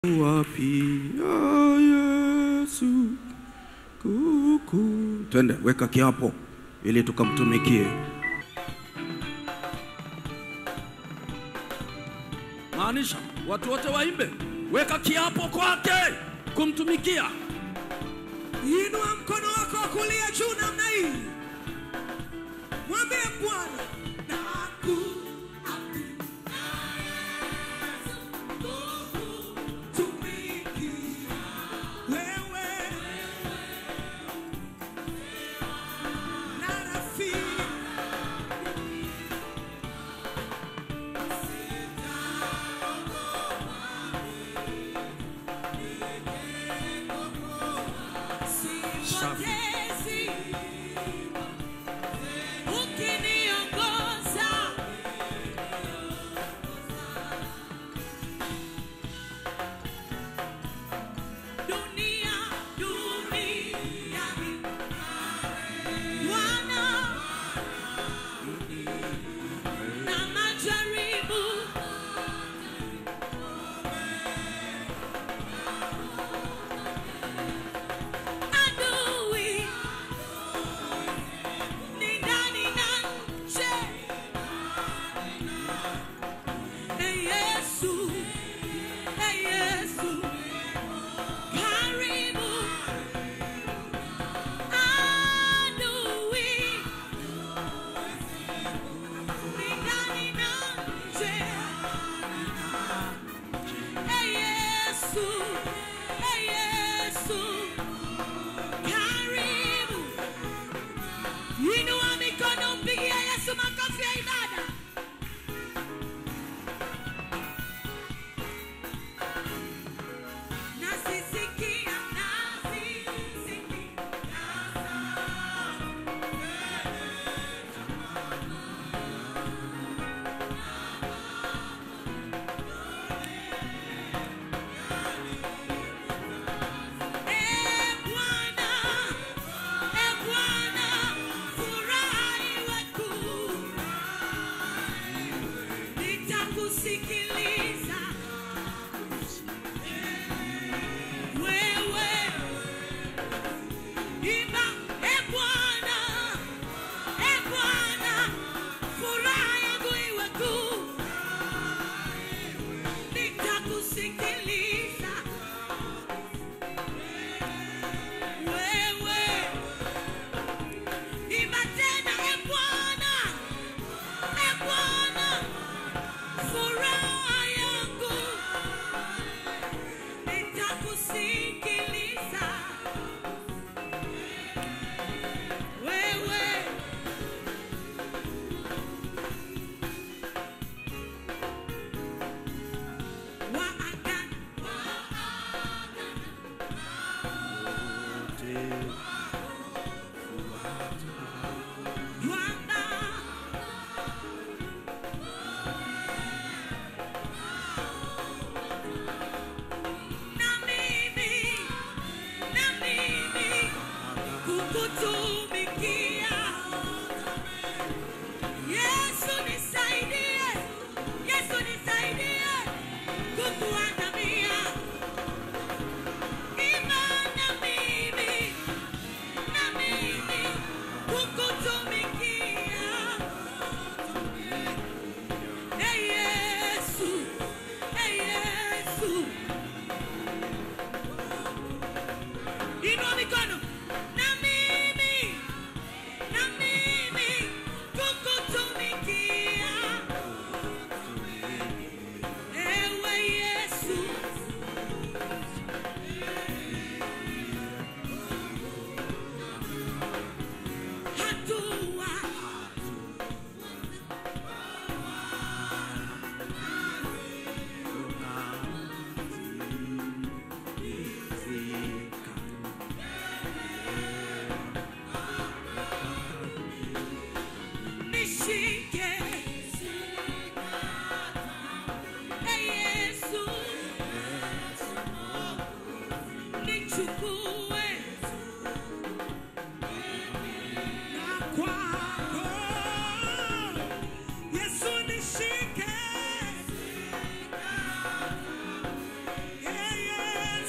wapi ah, Yesu kuku. Twende, weka kiapo ili tukamtumikie. Maanisha watu wote waimbe, weka kiapo kwake kumtumikia. Inua mkono wako wa kulia juu namna hii, mwambie Bwana nakutumikia wewe na rafiki sipotezi ukiniongoza dunia dunia Bwana na majaribu adui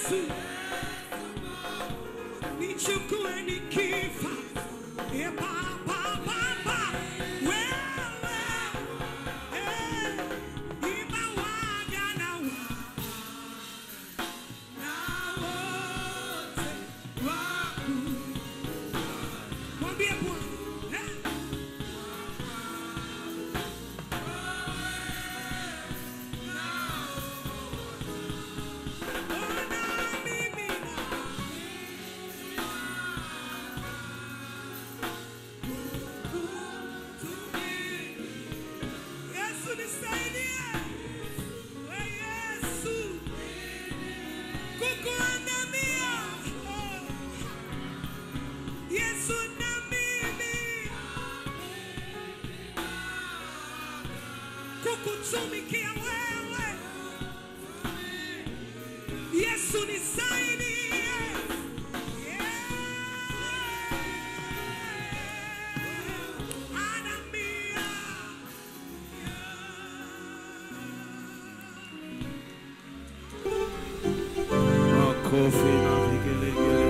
Yesu, nichukue nikifa. E Baba, Baba, wewe, eh, imewaja na wa- na wote waku. Mwambie Bwana, eh, ona mimi na Yesu nisaidie. We Yesu. Kukuandamia. Oh. Yesu na mimi. Kukutumikia wewe. Yesu nisaidie. Yeah. Andamia. Makofi na vigelegele.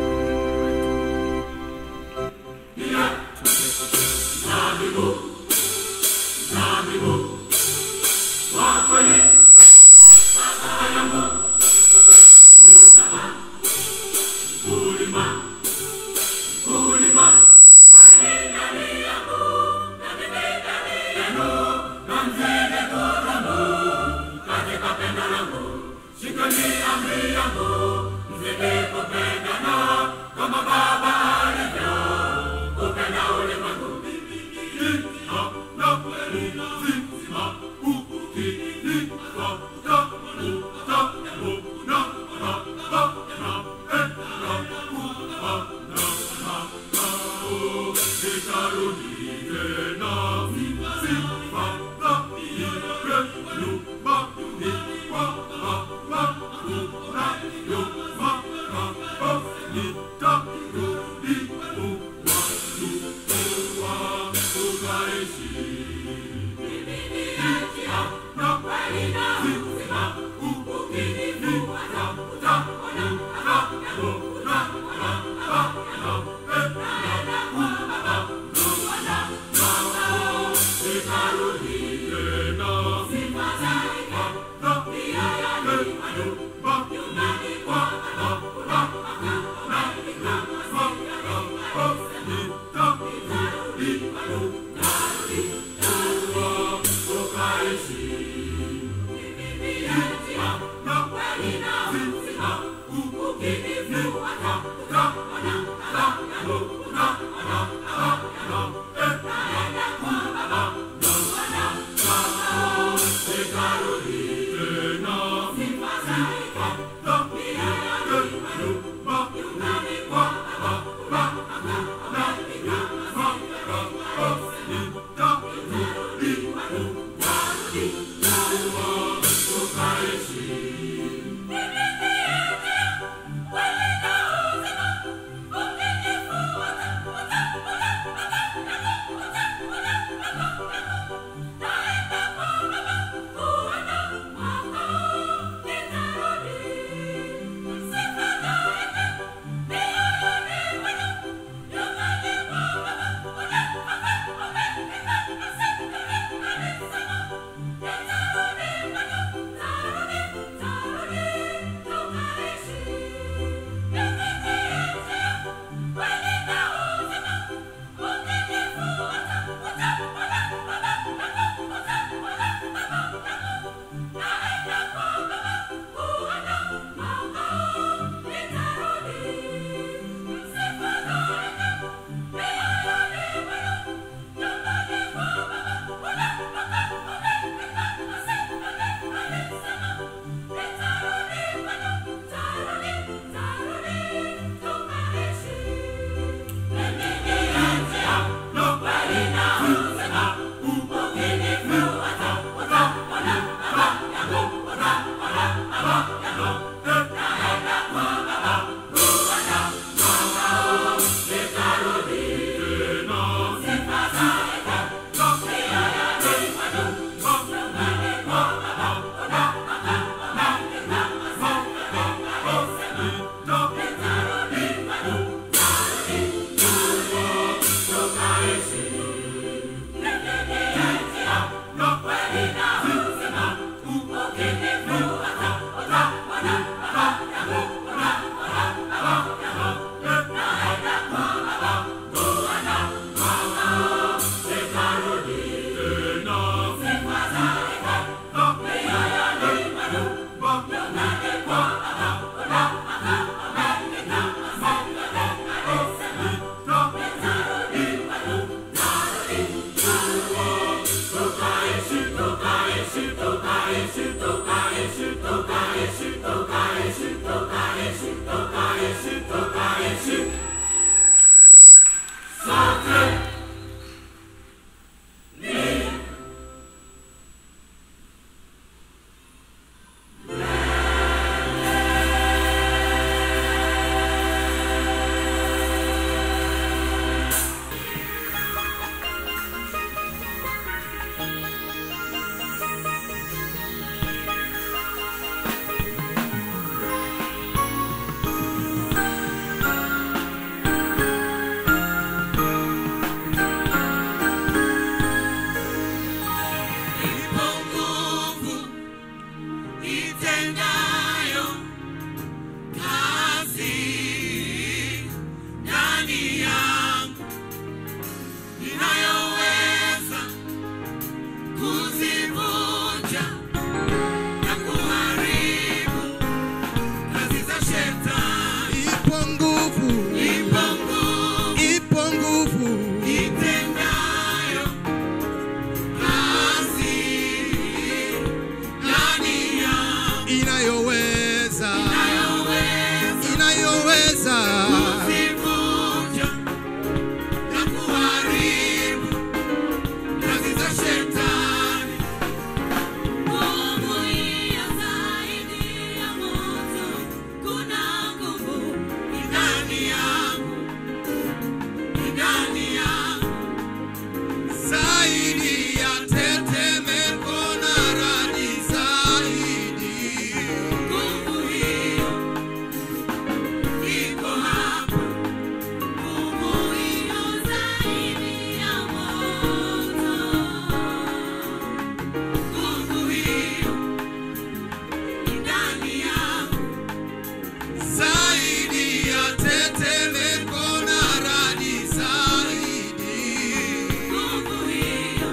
kazi za shetani. ipo nguvu, Ipo nguvu ipo nguvu, itendayo kazi ndani yangu inayoweza, inayoweza inayoweza kuzivunja na kuharibu kazi za shetani. Nguvu hiyo zaidi ya moto, kuna nguvu Ndani yangu, ndani yangu, zaidi ya tetemeko na radi zaidi. nguvu hiyo iko hapa. nguvu hiyo zaidi ya moto. Nguvu hiyo ndani yangu, zaidi ya tetemeko na radi zaidi. nguvu hiyo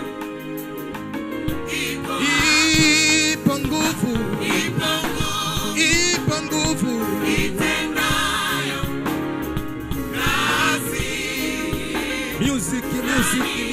iko hapa. Ipo nguvu, Ipo nguvu ipo nguvu, itendayo kazi music, music, music, music.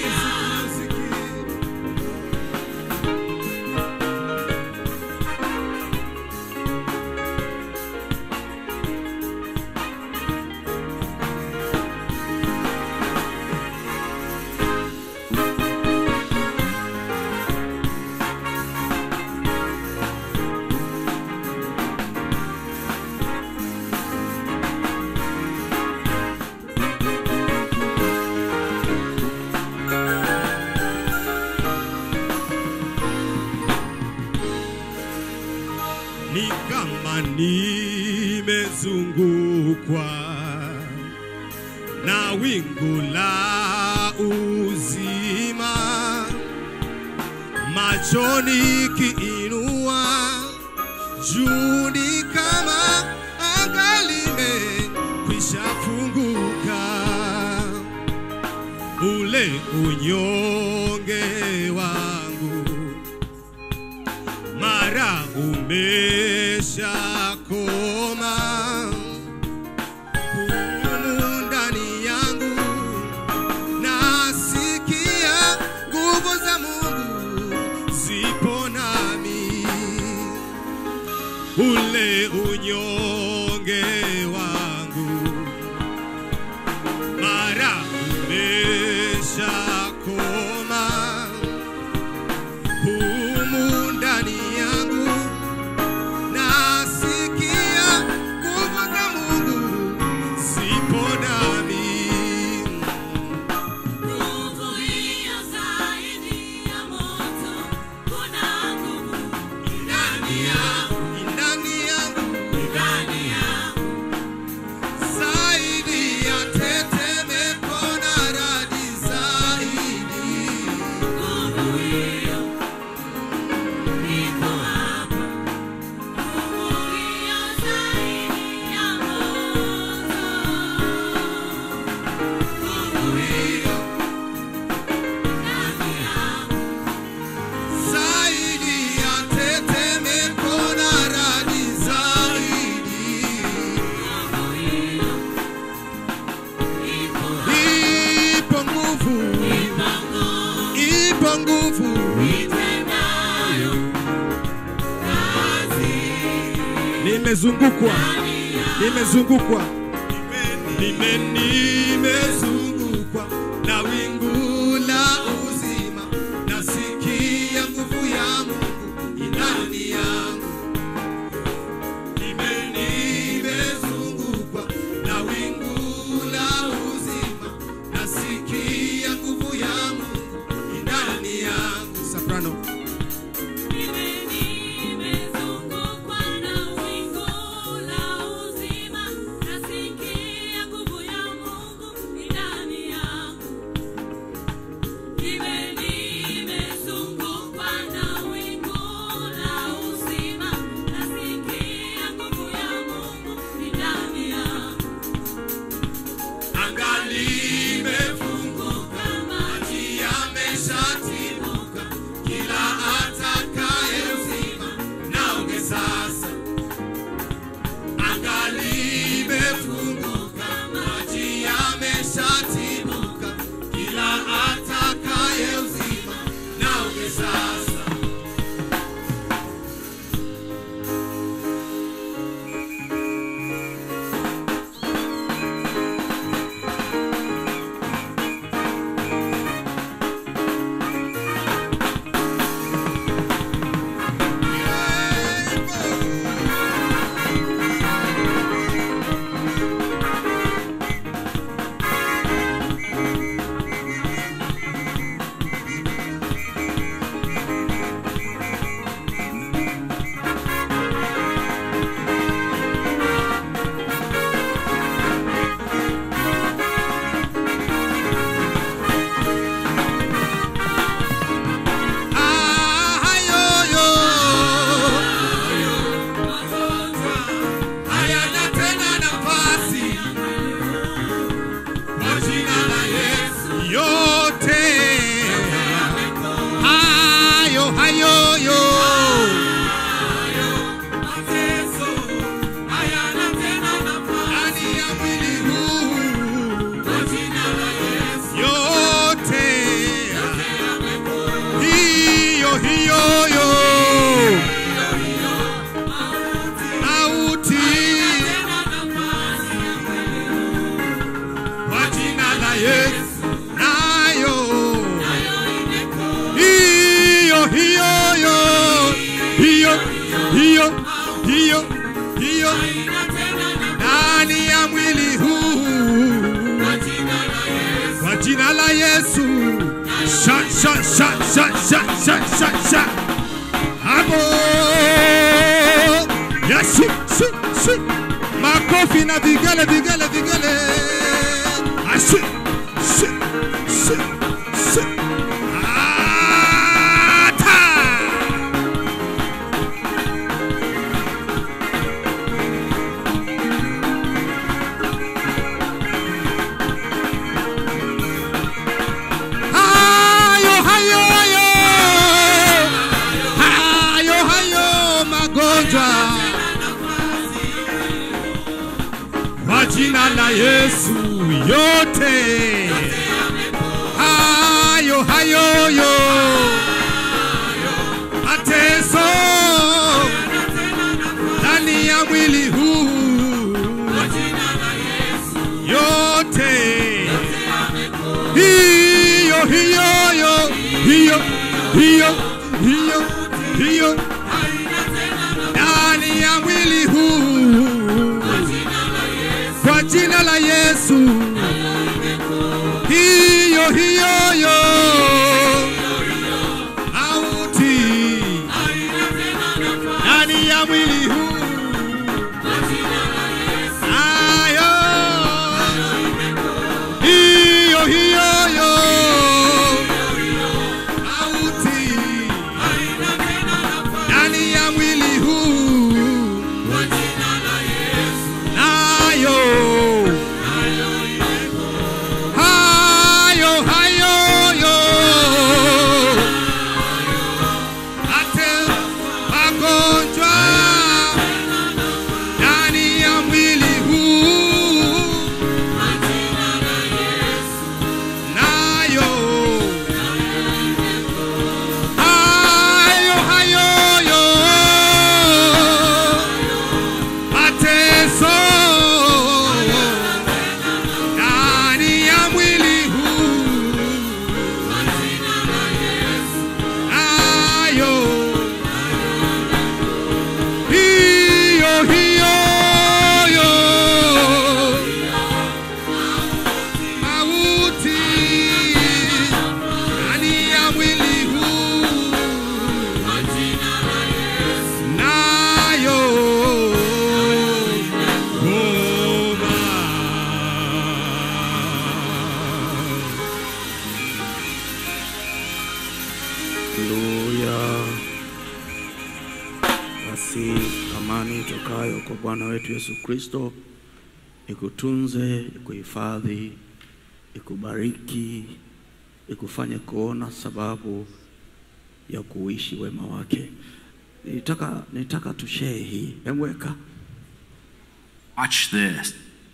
ni kama nimezungukwa na wingu la uzima, machoni kiinua juu ni kama anga limekwisha funguka, ule unyonge wangu mara umesha koma humu ndani yangu nasikia nguvu za Mungu zipo nami ule unyonge wangu mara umesha koma humu ndani yangu nasikia nguvu za Mungu zipo nami. Nguvu hiyo zaidi ya moto, kuna nguvu ndani yangu, Ndani yangu ndani yangu, zaidi ya tetemeko na radi zaidi. nguvu hiyo iko hapa. nguvu hiyo zaidi ya moto. Nguvu hiyo ndani yangu, Zaidi ya tetemeko na radi zaidi. nguvu hiyo iko hapa. Ipo nguvu, Ipo nguvu ipo nguvu, itendayo kazi nimezungukwa, ndani yangu. nimezungukwa, nime nimezungukwa na wingu la uzima, nasikia nguvu ya Mungu ndani yangu. Nime nimezungukwa na wingu la uzima, nasikia nguvu ya Mungu ndani yangu. Soprano. Mimi nimezungukwa na wingu la uzima, nasikia nguvu ya Mungu ndani yangu. ndani ya mwili huu kwa jina la Yesu. Sha, sha, sha, sha, sha, sha, sha, sha. Hapo Yesu, su, su. Makofi na vigele, vigele, vigele. Asu, su, su, su. Ata. Hayo, hayo, hayo. Hayo, hayo magonjwa kwa jina la Yesu yote. Hayo, hayo, yo. Mateso ndani ya mwili huu yote hiyo hiyo yo hiyo hiyo hiyo hiyo ndani ya mwili huu kwa jina la Yesu hiyo hiyo yo auti ndani ya mwili huu ayo hiyo hiyo yo auti ndani ya mwili huu nayo hayo hayo yo ate magonjwa ndani ya mwili huu nayo hayo hayo yo mateso ndani ya mwili huu nayo hiyo hiyo yo mauti ndani ya mwili huu nayo goma Haleluya. Basi amani itokayo kwa Bwana wetu Yesu Kristo ikutunze, ikuhifadhi, ikubariki, ikufanye kuona sababu ya kuishi wema wake. Nitaka nitaka tushare hii. Emweka Watch this.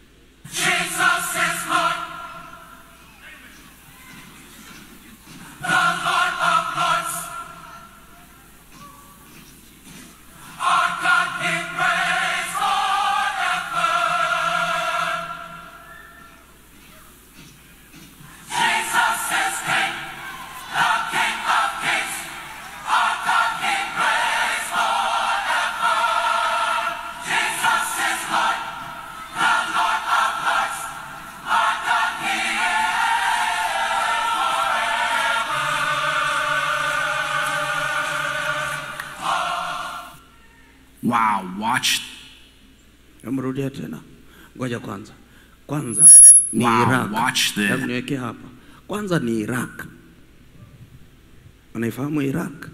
Wow, watch. Emrudia tena. Ngoja kwanza. Kwanza ni Wow, Iraq. watch this. Hebu niweke hapa. Kwanza ni Iraq. Unaifahamu Iraq?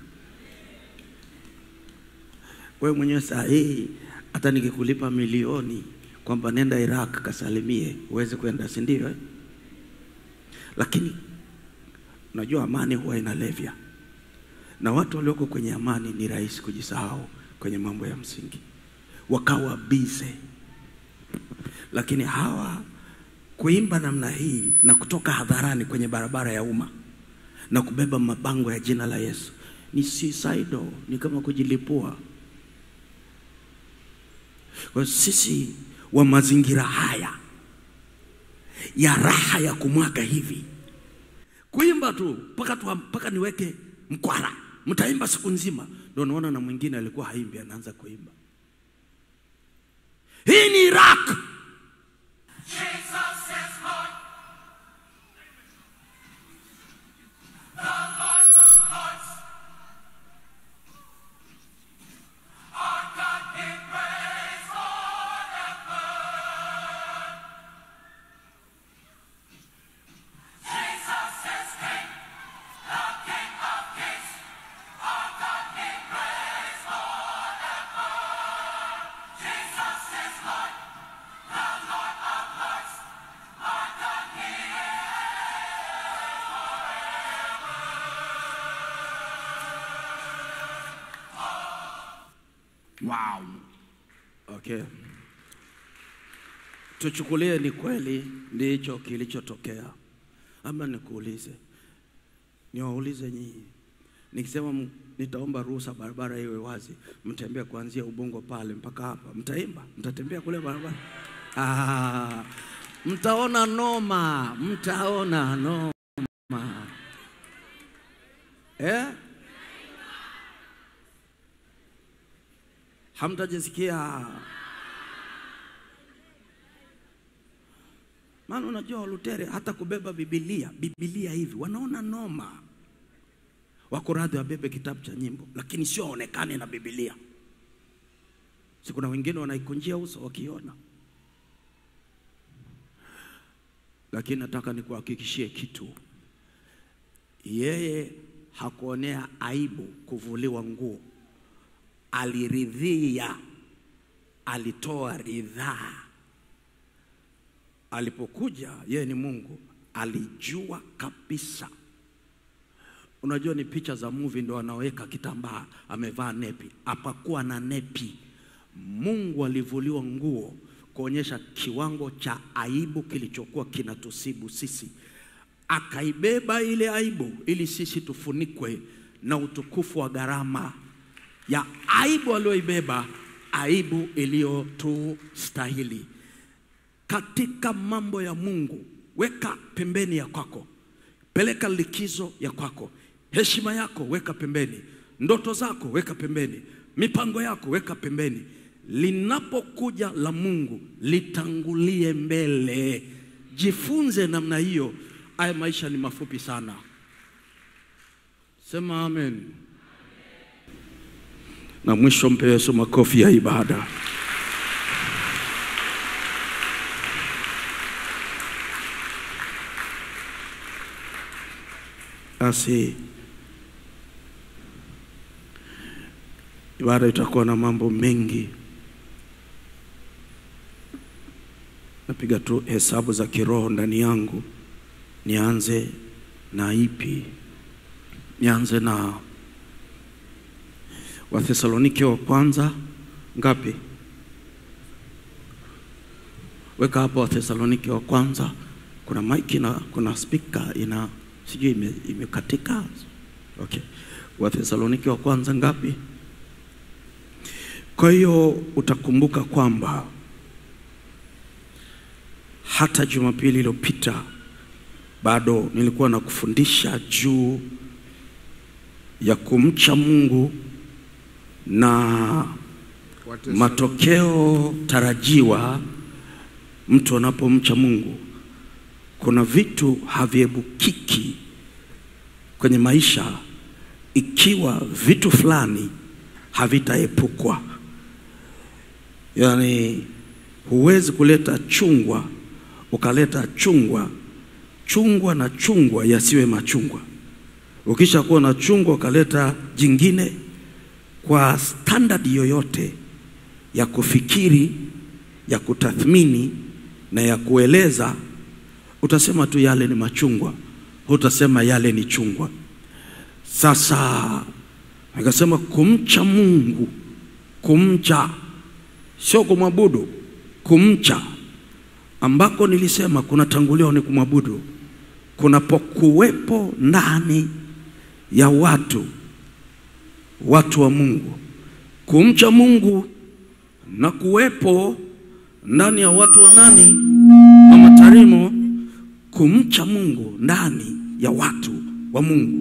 Wewe mwenyewe saa hii hata nikikulipa milioni kwamba nenda Iraq kasalimie, uweze kwenda, si ndio? Eh? Lakini unajua amani huwa inalevya, na watu walioko kwenye amani ni rahisi kujisahau kwenye mambo ya msingi, wakawa bize. Lakini hawa kuimba namna hii na kutoka hadharani kwenye barabara ya umma na kubeba mabango ya jina la Yesu ni suicidal, ni kama kujilipua. Kwa hiyo sisi wa mazingira haya ya raha ya kumwaga hivi, kuimba tu mpaka tu mpaka niweke mkwara, mtaimba siku nzima. Ndio naona na mwingine alikuwa haimbi anaanza kuimba. hii ni iraq Wow. okay tuchukulie ni kweli ndicho kilichotokea ama nikuulize niwaulize nyinyi nikisema m- nitaomba ruhusa barabara iwe wazi mtembea kuanzia ubongo pale mpaka hapa mtaimba mtatembea kule barabara ah, mtaona noma mtaona noma eh? hamtajisikia maana unajua walutere hata kubeba bibilia bibilia hivi wanaona noma wako radhi wabebe kitabu cha nyimbo lakini sio waonekane na bibilia si kuna wengine wanaikunjia uso wakiona lakini nataka nikuhakikishie kitu yeye hakuonea aibu kuvuliwa nguo aliridhia alitoa ridhaa alipokuja yeye ni mungu alijua kabisa unajua ni picha za movie ndo anaweka kitambaa amevaa nepi hapakuwa na nepi mungu alivuliwa nguo kuonyesha kiwango cha aibu kilichokuwa kinatusibu sisi akaibeba ile aibu ili sisi tufunikwe na utukufu wa gharama ya aibu aliyoibeba aibu iliyotustahili katika mambo ya mungu weka pembeni ya kwako peleka likizo ya kwako heshima yako weka pembeni ndoto zako weka pembeni mipango yako weka pembeni linapokuja la mungu litangulie mbele jifunze namna hiyo haya maisha ni mafupi sana sema amen na mwisho mpe yesu makofi ya ibada basi ibada itakuwa na mambo mengi napiga tu hesabu za kiroho ndani yangu nianze na ipi nianze na wathesalonike wa kwanza ngapi weka hapo wathesalonike wa kwanza kuna mike na kuna spika ina sijui ime- imekatika okay wathesalonike wa kwanza ngapi kwa hiyo utakumbuka kwamba hata jumapili iliyopita bado nilikuwa na kufundisha juu ya kumcha mungu na matokeo tarajiwa mtu anapomcha mungu kuna vitu haviebukiki kwenye maisha ikiwa vitu fulani havitaepukwa yaani huwezi kuleta chungwa ukaleta chungwa chungwa na chungwa yasiwe machungwa ukisha kuwa na chungwa ukaleta jingine kwa standard yoyote ya kufikiri ya kutathmini na ya kueleza utasema tu yale ni machungwa hutasema yale ni chungwa sasa nikasema kumcha mungu kumcha sio kumwabudu kumcha ambako nilisema kunatanguliwa ni kumwabudu kunapokuwepo ndani ya watu watu wa mungu kumcha mungu na kuwepo ndani ya watu wa nani wa matarimo kumcha mungu ndani ya watu wa mungu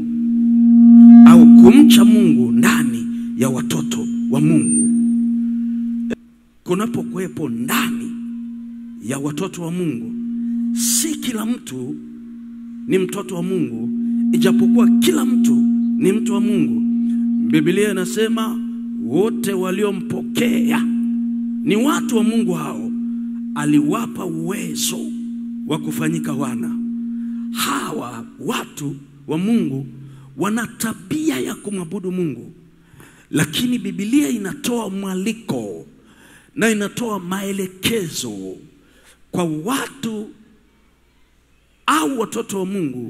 au kumcha mungu ndani ya watoto wa mungu kunapokuwepo ndani ya watoto wa Mungu, si kila mtu ni mtoto wa Mungu, ijapokuwa kila mtu ni mtu wa Mungu. Biblia inasema wote waliompokea ni watu wa Mungu, hao aliwapa uwezo wa kufanyika wana. Hawa watu wa Mungu wana tabia ya kumwabudu Mungu, lakini Biblia inatoa mwaliko na inatoa maelekezo kwa watu au watoto wa Mungu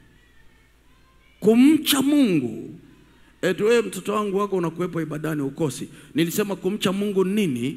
kumcha Mungu. Eti wewe mtoto wangu wako unakuwepo ibadani ukosi. Nilisema kumcha Mungu nini?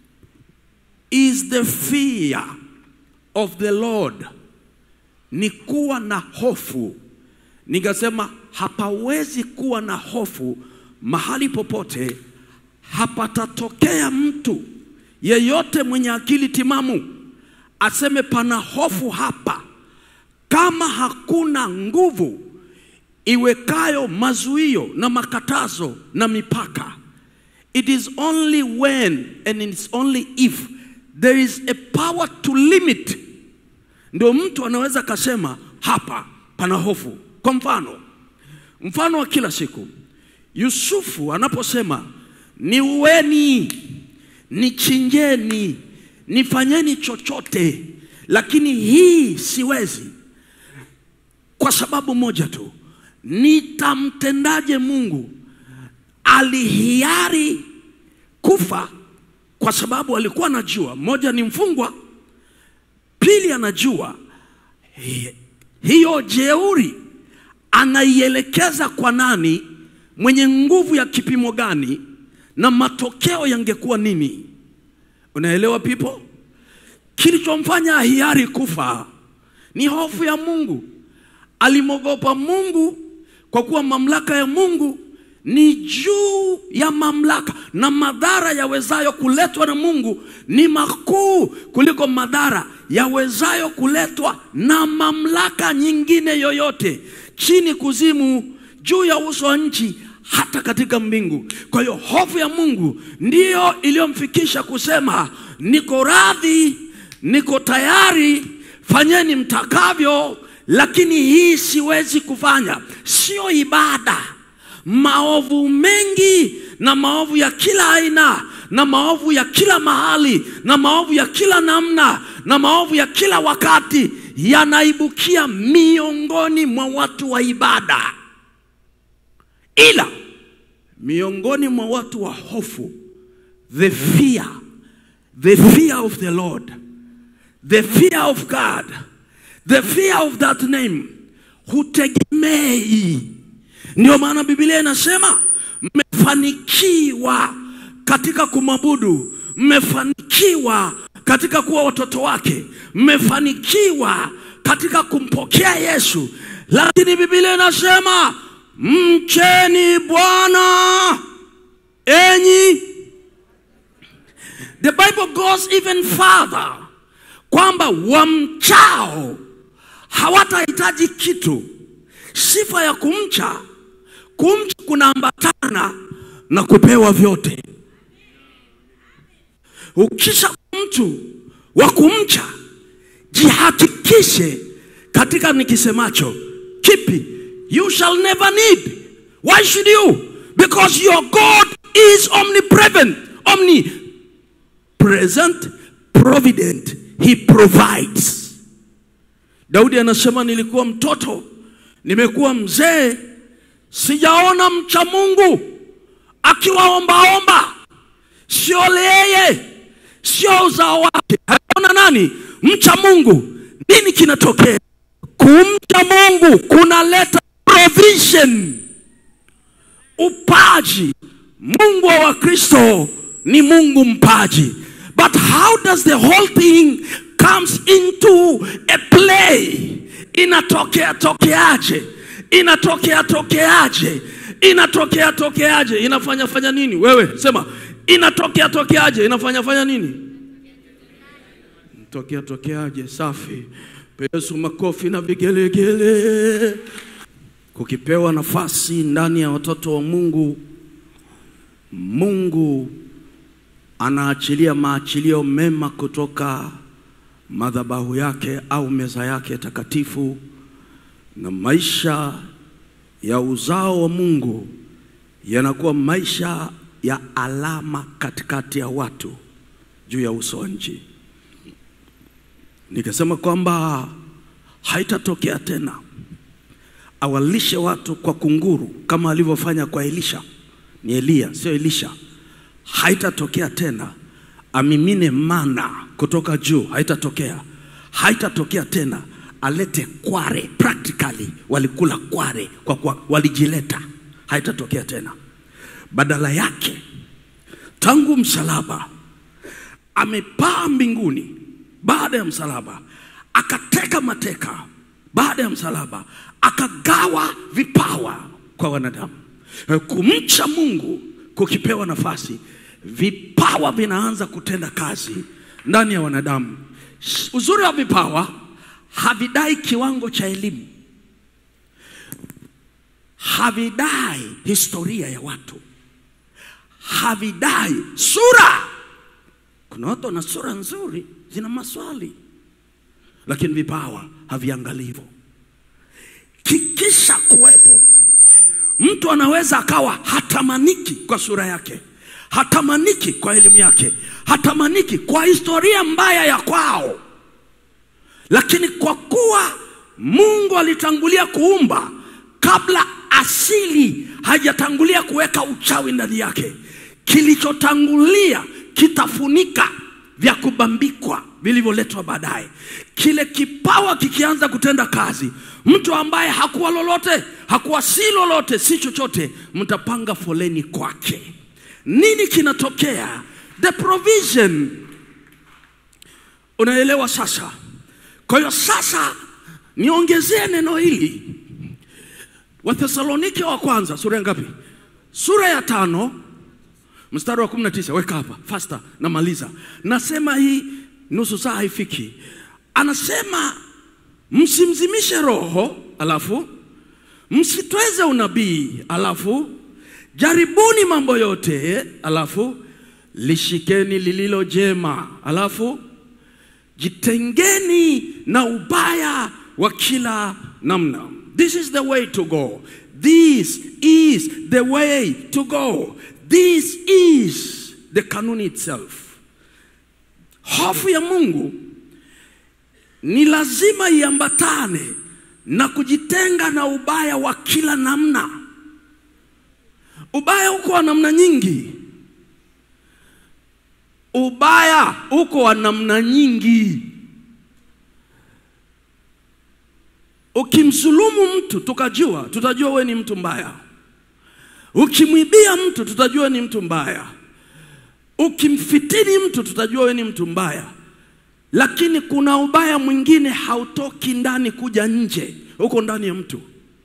Is the fear of the Lord, ni kuwa na hofu. Nikasema hapawezi kuwa na hofu mahali popote, hapatatokea mtu yeyote mwenye akili timamu aseme pana hofu hapa, kama hakuna nguvu iwekayo mazuio na makatazo na mipaka. It is only when and it's only if there is a power to limit, ndio mtu anaweza kasema hapa pana hofu. Kwa mfano, mfano wa kila siku, Yusufu anaposema niueni, nichinjeni, nifanyeni chochote, lakini hii siwezi, kwa sababu moja tu, nitamtendaje Mungu? Alihiari kufa kwa sababu alikuwa anajua, moja ni mfungwa, pili anajua hi- hiyo jeuri anaielekeza kwa nani, mwenye nguvu ya kipimo gani, na matokeo yangekuwa nini? Unaelewa people? Kilichomfanya ahiari kufa ni hofu ya Mungu. Alimwogopa Mungu kwa kuwa mamlaka ya Mungu ni juu ya mamlaka, na madhara yawezayo kuletwa na Mungu ni makuu kuliko madhara yawezayo kuletwa na mamlaka nyingine yoyote, chini kuzimu, juu ya uso wa nchi, hata katika mbingu. Kwa hiyo hofu ya Mungu ndiyo iliyomfikisha kusema, niko radhi, niko tayari, fanyeni mtakavyo, lakini hii siwezi kufanya. Sio ibada. Maovu mengi na maovu ya kila aina na maovu ya kila mahali na maovu ya kila namna na maovu ya kila wakati yanaibukia miongoni mwa watu wa ibada, ila miongoni mwa watu wa hofu, the fear, the fear of the Lord, the fear of God, the fear of that name hutegemei. Ndio maana Biblia inasema mmefanikiwa katika kumwabudu, mmefanikiwa katika kuwa watoto wake, mmefanikiwa katika kumpokea Yesu. Lakini Biblia inasema mcheni Bwana enyi The Bible goes even further kwamba wamchao hawatahitaji kitu. Sifa ya kumcha, kumcha kunaambatana na kupewa vyote. Ukisha mtu wa kumcha, jihakikishe katika nikisemacho kipi, you shall never need. Why should you? Because your God is omnipresent, omnipresent, provident. He provides. Daudi anasema nilikuwa mtoto, nimekuwa mzee, sijaona mcha Mungu akiwaombaomba, sio yeye, sio uzao wake. Aliona nani? Mcha Mungu. Nini kinatokea? Kumcha Mungu kunaleta provision, upaji. Mungu wa Wakristo ni Mungu mpaji. But how does the whole thing comes into a play? Inatokea tokeaje? Inatokea tokeaje? Inatokea tokeaje? Inafanya fanya nini? Wewe sema inatokea tokeaje? Inafanya fanya nini? Tokea tokeaje? Safi. Pe Yesu makofi na vigelegele. Kukipewa nafasi ndani ya watoto wa Mungu, Mungu anaachilia maachilio mema kutoka madhabahu yake au meza yake takatifu, na maisha ya uzao wa Mungu yanakuwa maisha ya alama katikati ya watu juu ya uso wa nchi. Nikasema kwamba haitatokea tena awalishe watu kwa kunguru kama alivyofanya kwa Elisha. Ni Eliya, sio Elisha. Haitatokea tena amimine mana kutoka juu, haitatokea. Haitatokea tena alete kware, practically walikula kware kwa kwa walijileta. Haitatokea tena. Badala yake tangu msalaba amepaa mbinguni baada ya msalaba, akateka mateka baada ya msalaba, akagawa vipawa kwa wanadamu. Kumcha Mungu kukipewa nafasi, vipawa vinaanza kutenda kazi ndani ya wanadamu. Uzuri wa vipawa havidai kiwango cha elimu, havidai historia ya watu, havidai sura. Kuna watu wana sura nzuri, zina maswali, lakini vipawa haviangalii hivyo. Kikisha kuwepo, mtu anaweza akawa hatamaniki kwa sura yake, hatamaniki kwa elimu yake, hatamaniki kwa historia mbaya ya kwao, lakini kwa kuwa Mungu alitangulia kuumba kabla asili hajatangulia kuweka uchawi ndani yake, kilichotangulia kitafunika vya kubambikwa vilivyoletwa baadaye. Kile kipawa kikianza kutenda kazi, mtu ambaye hakuwa lolote, hakuwa si lolote, si chochote, mtapanga foleni kwake. Nini kinatokea? The provision. Unaelewa sasa? Kwa hiyo sasa niongezee neno hili, Wathesalonike wa kwanza sura ya ngapi? Sura ya tano mstari wa 19 weka hapa faster, namaliza. Nasema hii nusu saa haifiki. Anasema msimzimishe roho, alafu msitweze unabii, alafu jaribuni mambo yote, alafu lishikeni lililo jema, alafu jitengeni na ubaya wa kila namna. This is the way to go. This is the way to go. This is the kanuni itself. Hofu ya Mungu ni lazima iambatane na kujitenga na ubaya wa kila namna. Ubaya uko wa namna nyingi. Ubaya uko wa namna nyingi. Ukimsulumu mtu tukajua, tutajua we ni mtu mbaya. Ukimwibia mtu tutajua ni mtu mbaya. Ukimfitini mtu tutajua we ni mtu mbaya. Lakini kuna ubaya mwingine hautoki ndani kuja nje, uko ndani ya mtu.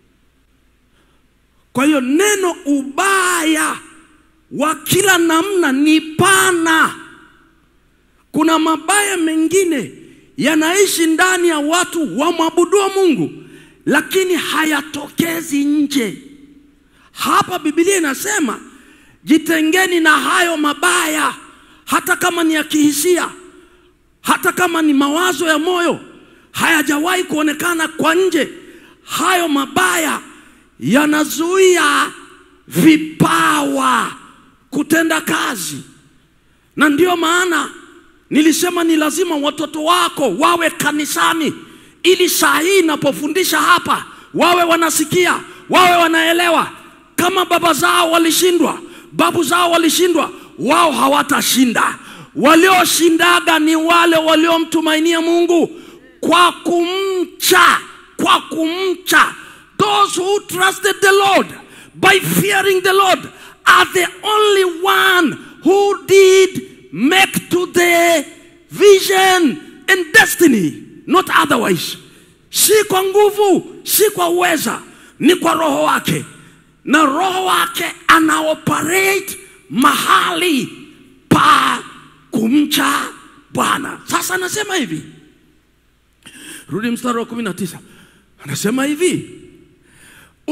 Kwa hiyo neno ubaya wa kila namna ni pana. Kuna mabaya mengine yanaishi ndani ya watu wamwabuduo Mungu, lakini hayatokezi nje. Hapa Biblia inasema jitengeni na hayo mabaya, hata kama ni ya kihisia, hata kama ni mawazo ya moyo, hayajawahi kuonekana kwa nje. Hayo mabaya yanazuia vipawa kutenda kazi, na ndiyo maana nilisema ni lazima watoto wako wawe kanisani, ili saa hii inapofundisha hapa wawe wanasikia, wawe wanaelewa. Kama baba zao walishindwa, babu zao walishindwa, wao hawatashinda. Walioshindaga ni wale waliomtumainia Mungu kwa kumcha, kwa kumcha. Those who trusted the Lord by fearing the Lord are the only one who did make to the vision and destiny, not otherwise. Si kwa nguvu, si kwa uweza, ni kwa roho wake, na roho wake ana operate mahali pa kumcha Bwana. Sasa anasema hivi, rudi mstari wa kumi na tisa, anasema hivi,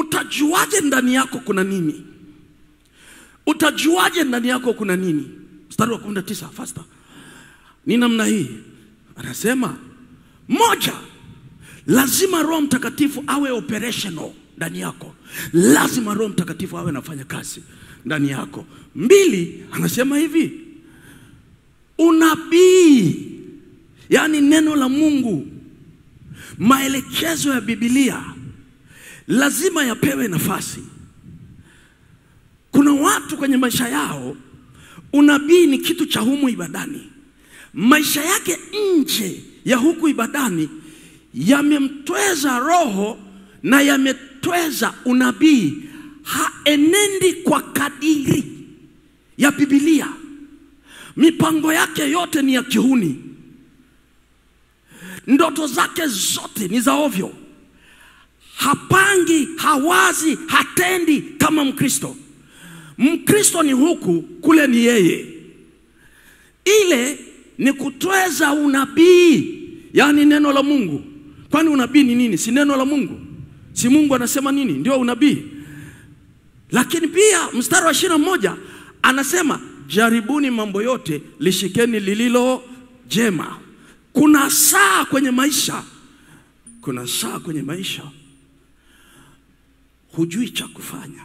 utajuaje ndani yako kuna nini? Utajuaje ndani yako kuna nini? mstari wa 19 faster ni namna hii anasema moja lazima roho mtakatifu awe operational ndani yako lazima roho mtakatifu awe anafanya kazi ndani yako mbili anasema hivi unabii yaani neno la mungu maelekezo ya bibilia lazima yapewe nafasi kuna watu kwenye maisha yao unabii ni kitu cha humu ibadani maisha yake nje ya huku ibadani yamemtweza roho na yametweza unabii haenendi kwa kadiri ya bibilia mipango yake yote ni ya kihuni ndoto zake zote ni za ovyo hapangi hawazi hatendi kama mkristo mkristo ni huku kule ni yeye ile ni kutweza unabii yaani neno la mungu kwani unabii ni nini si neno la mungu si mungu anasema nini ndio unabii lakini pia mstari wa ishirina moja anasema jaribuni mambo yote lishikeni lililo jema kuna saa kwenye maisha kuna saa kwenye maisha hujui cha kufanya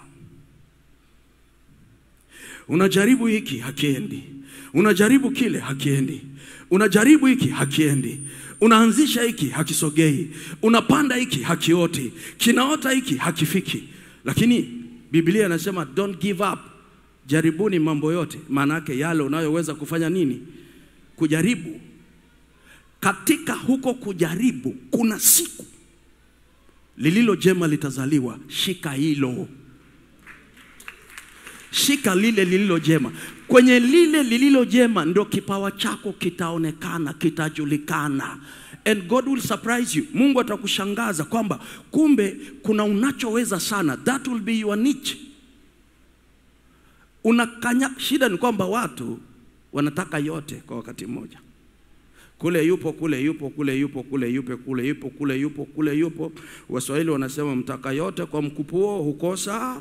unajaribu hiki hakiendi unajaribu kile hakiendi unajaribu hiki hakiendi unaanzisha hiki hakisogei unapanda hiki hakioti kinaota hiki hakifiki lakini biblia inasema don't give up jaribuni mambo yote maana yake yale unayoweza kufanya nini kujaribu katika huko kujaribu kuna siku lililo jema litazaliwa shika hilo shika lile lililo jema kwenye lile lililo jema ndio kipawa chako kitaonekana kitajulikana and god will surprise you mungu atakushangaza kwamba kumbe kuna unachoweza sana that will be your niche unakanya shida ni kwamba watu wanataka yote kwa wakati mmoja kule yupo kule yupo kule yupo kule yupo kule yupo kule yupo kule yupo waswahili wanasema mtaka yote kwa mkupuo hukosa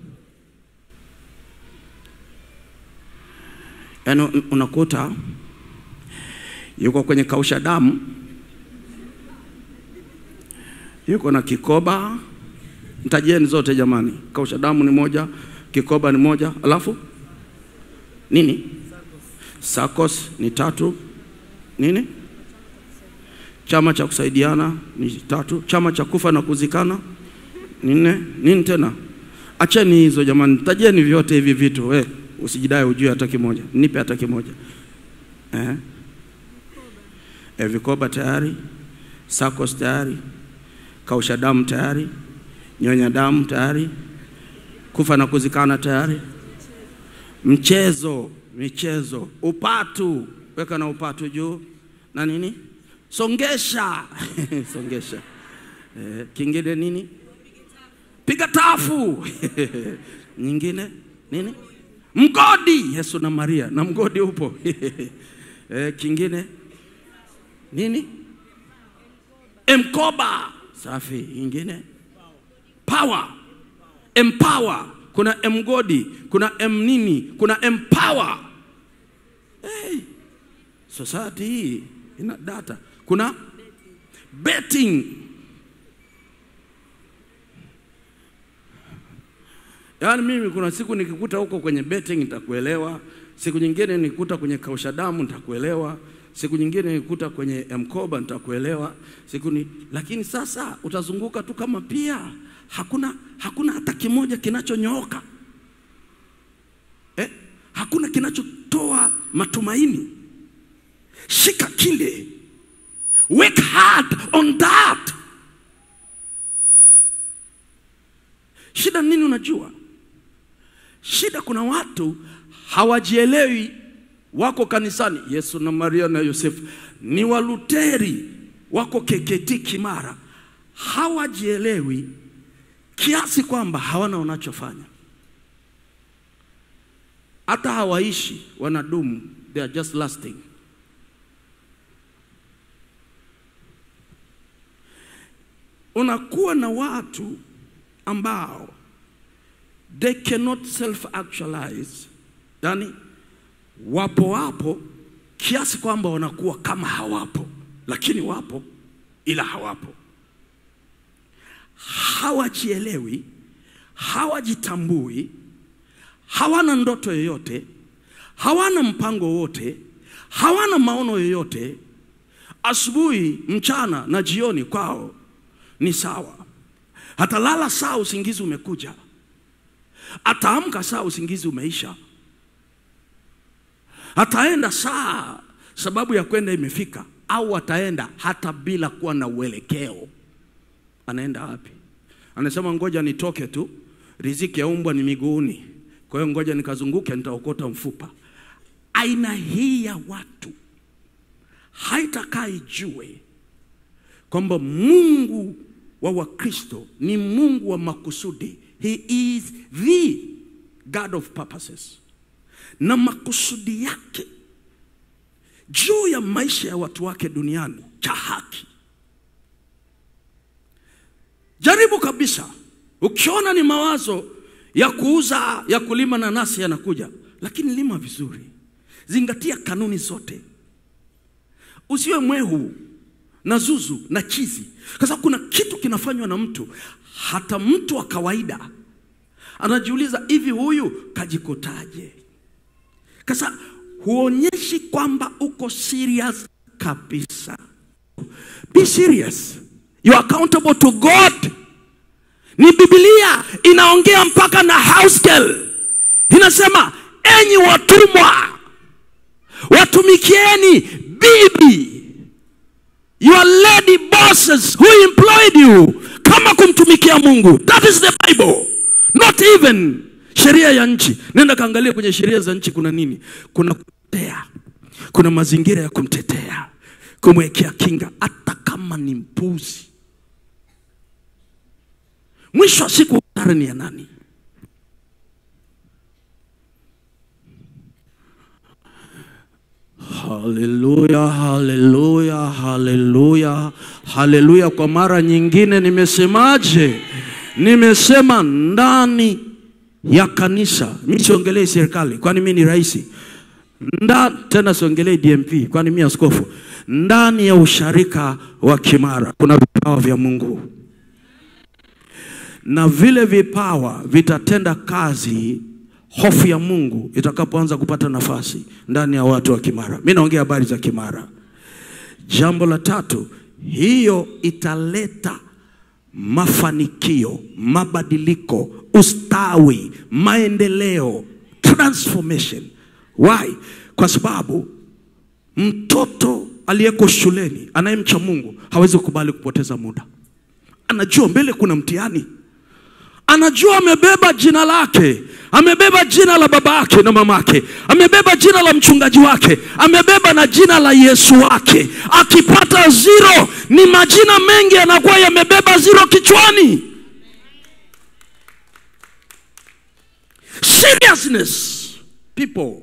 yaani un- unakuta yuko kwenye kausha damu yuko na kikoba mtajieni zote jamani kausha damu ni moja kikoba ni moja alafu nini sakos ni tatu nini chama cha kusaidiana ni tatu chama cha kufa na kuzikana ni nne nini tena acheni hizo jamani tajieni vyote hivi vitu we usijidai ujue hata kimoja nipe hata kimoja eh? Eh, vikoba tayari sakos tayari kausha damu tayari nyonya damu tayari kufa na kuzikana tayari mchezo michezo upatu weka na upatu juu na nini songesha songesha eh, kingine nini piga tafu nyingine nini mgodi yesu na maria na mgodi upo eh, kingine nini mkoba safi ingine power empower kuna mgodi kuna m nini kuna empower hey, society hii ina data kuna betting yaani mimi kuna siku nikikuta huko kwenye betting nitakuelewa siku nyingine nikikuta kwenye kausha damu nitakuelewa siku nyingine nikikuta kwenye mkoba nitakuelewa siku ni lakini sasa utazunguka tu kama pia hakuna hakuna hata kimoja kinachonyooka eh? hakuna kinachotoa matumaini shika kile work hard on that shida nini unajua shida kuna watu hawajielewi wako kanisani yesu na maria na yosefu ni waluteri wako keketi kimara hawajielewi kiasi kwamba hawana wanachofanya hata hawaishi wanadumu they are just lasting unakuwa na watu ambao they cannot self actualize yani wapo wapo kiasi kwamba wanakuwa kama hawapo, lakini wapo ila hawapo. Hawajielewi, hawajitambui, hawana ndoto yoyote, hawana mpango wote, hawana maono yoyote. Asubuhi, mchana na jioni kwao ni sawa. Atalala saa usingizi umekuja, ataamka saa usingizi umeisha, ataenda saa sababu ya kwenda imefika, au ataenda hata bila kuwa na uelekeo. Anaenda wapi? Anasema ngoja nitoke tu, riziki ya umbwa ni miguuni, kwa hiyo ngoja nikazunguke, nitaokota mfupa. Aina hii ya watu haitakaa ijue kwamba Mungu wa Wakristo ni Mungu wa makusudi. He is the God of purposes, na makusudi yake juu ya maisha ya watu wake duniani cha haki. Jaribu kabisa, ukiona ni mawazo ya kuuza ya kulima nanasi yanakuja, lakini lima vizuri, zingatia kanuni zote, usiwe mwehu na zuzu na chizi, kwa sababu kuna kitu kinafanywa na mtu, hata mtu wa kawaida anajiuliza, hivi huyu kajikotaje? Kasa huonyeshi kwamba uko serious kabisa. Be serious. You are accountable to God. Ni Biblia inaongea mpaka na house girl. Inasema, enyi watumwa, watumikieni bibi your lady bosses who employed you kama kumtumikia Mungu. That is the Bible. Not even sheria ya nchi. Nenda kaangalia kwenye sheria za nchi kuna nini? Kuna kutetea, kuna mazingira ya kumtetea, kumwekea kinga, hata kama ni mpuzi. Mwisho wa siku hasara ni ya nani? Haleluya, haleluya, haleluya, haleluya. Kwa mara nyingine nimesemaje? Nimesema ndani ya kanisa. Mimi siongelei serikali, kwani mimi ni rais. Nda, tena siongelei DMP, kwani mimi askofu. Ndani ya usharika wa Kimara kuna vipawa vya Mungu, na vile vipawa vitatenda kazi hofu ya Mungu itakapoanza kupata nafasi ndani ya watu wa Kimara. Mimi naongea habari za Kimara. Jambo la tatu, hiyo italeta mafanikio, mabadiliko, ustawi, maendeleo, transformation. Why? Kwa sababu mtoto aliyeko shuleni anayemcha Mungu hawezi kukubali kupoteza muda. Anajua mbele kuna mtihani anajua amebeba jina lake, amebeba jina la babake na mamake, amebeba jina la mchungaji wake, amebeba na jina la Yesu wake. Akipata zero, ni majina mengi yanakuwa yamebeba zero kichwani. Seriousness people.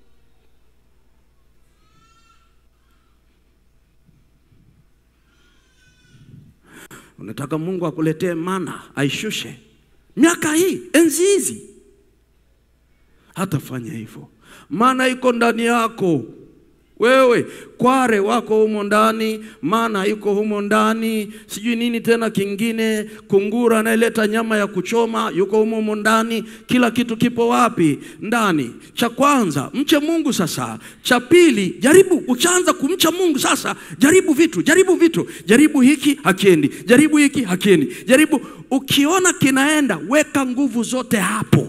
Unataka Mungu akuletee mana aishushe miaka hii enzi hizi, hatafanya hivyo, maana iko ndani yako wewe. Kware wako humo ndani, maana iko humo ndani, sijui nini tena kingine, kungura anayeleta nyama ya kuchoma yuko humo humo ndani. Kila kitu kipo wapi? Ndani. Cha kwanza mche Mungu. Sasa cha pili, jaribu. Ukianza kumcha Mungu sasa, jaribu vitu, jaribu vitu, jaribu hiki hakiendi, jaribu hiki hakiendi, jaribu. Ukiona kinaenda, weka nguvu zote hapo.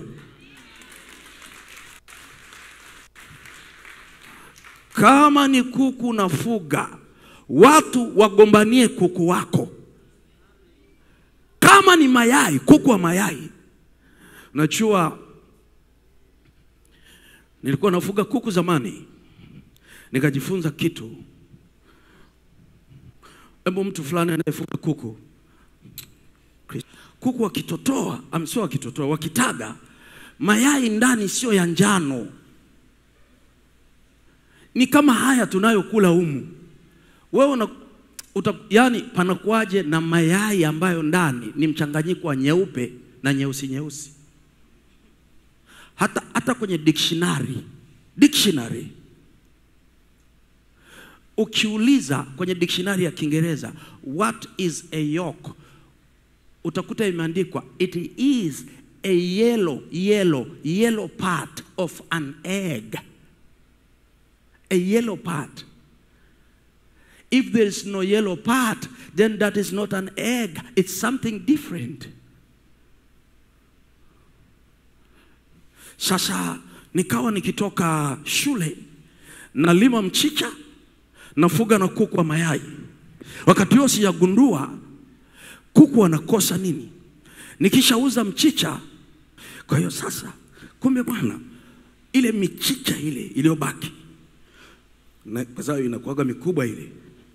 Kama ni kuku unafuga, watu wagombanie kuku wako. Kama ni mayai, kuku wa mayai. Najua nilikuwa nafuga kuku zamani, nikajifunza kitu. Hebu mtu fulani anayefuga kuku, kuku wakitotoa, sio wakitotoa, wakitaga mayai ndani sio ya njano ni kama haya tunayokula humu. Wewe una, uta, yani panakuwaje na mayai ambayo ndani ni mchanganyiko wa nyeupe na nyeusi nyeusi? Hata, hata kwenye dictionary dictionary ukiuliza kwenye dictionary ya Kiingereza what is a yolk, utakuta imeandikwa it is a yellow yellow yellow part of an egg, a yellow part. If there is no yellow part, then that is not an egg, it's something different. Sasa nikawa nikitoka shule nalima mchicha nafuga na kuku wa mayai. Wakati huo sijagundua kuku wanakosa nini. Nikishauza mchicha, kwa hiyo sasa, kumbe bwana, ile michicha ile iliyobaki, na kwa sababu inakuwaga mikubwa ile,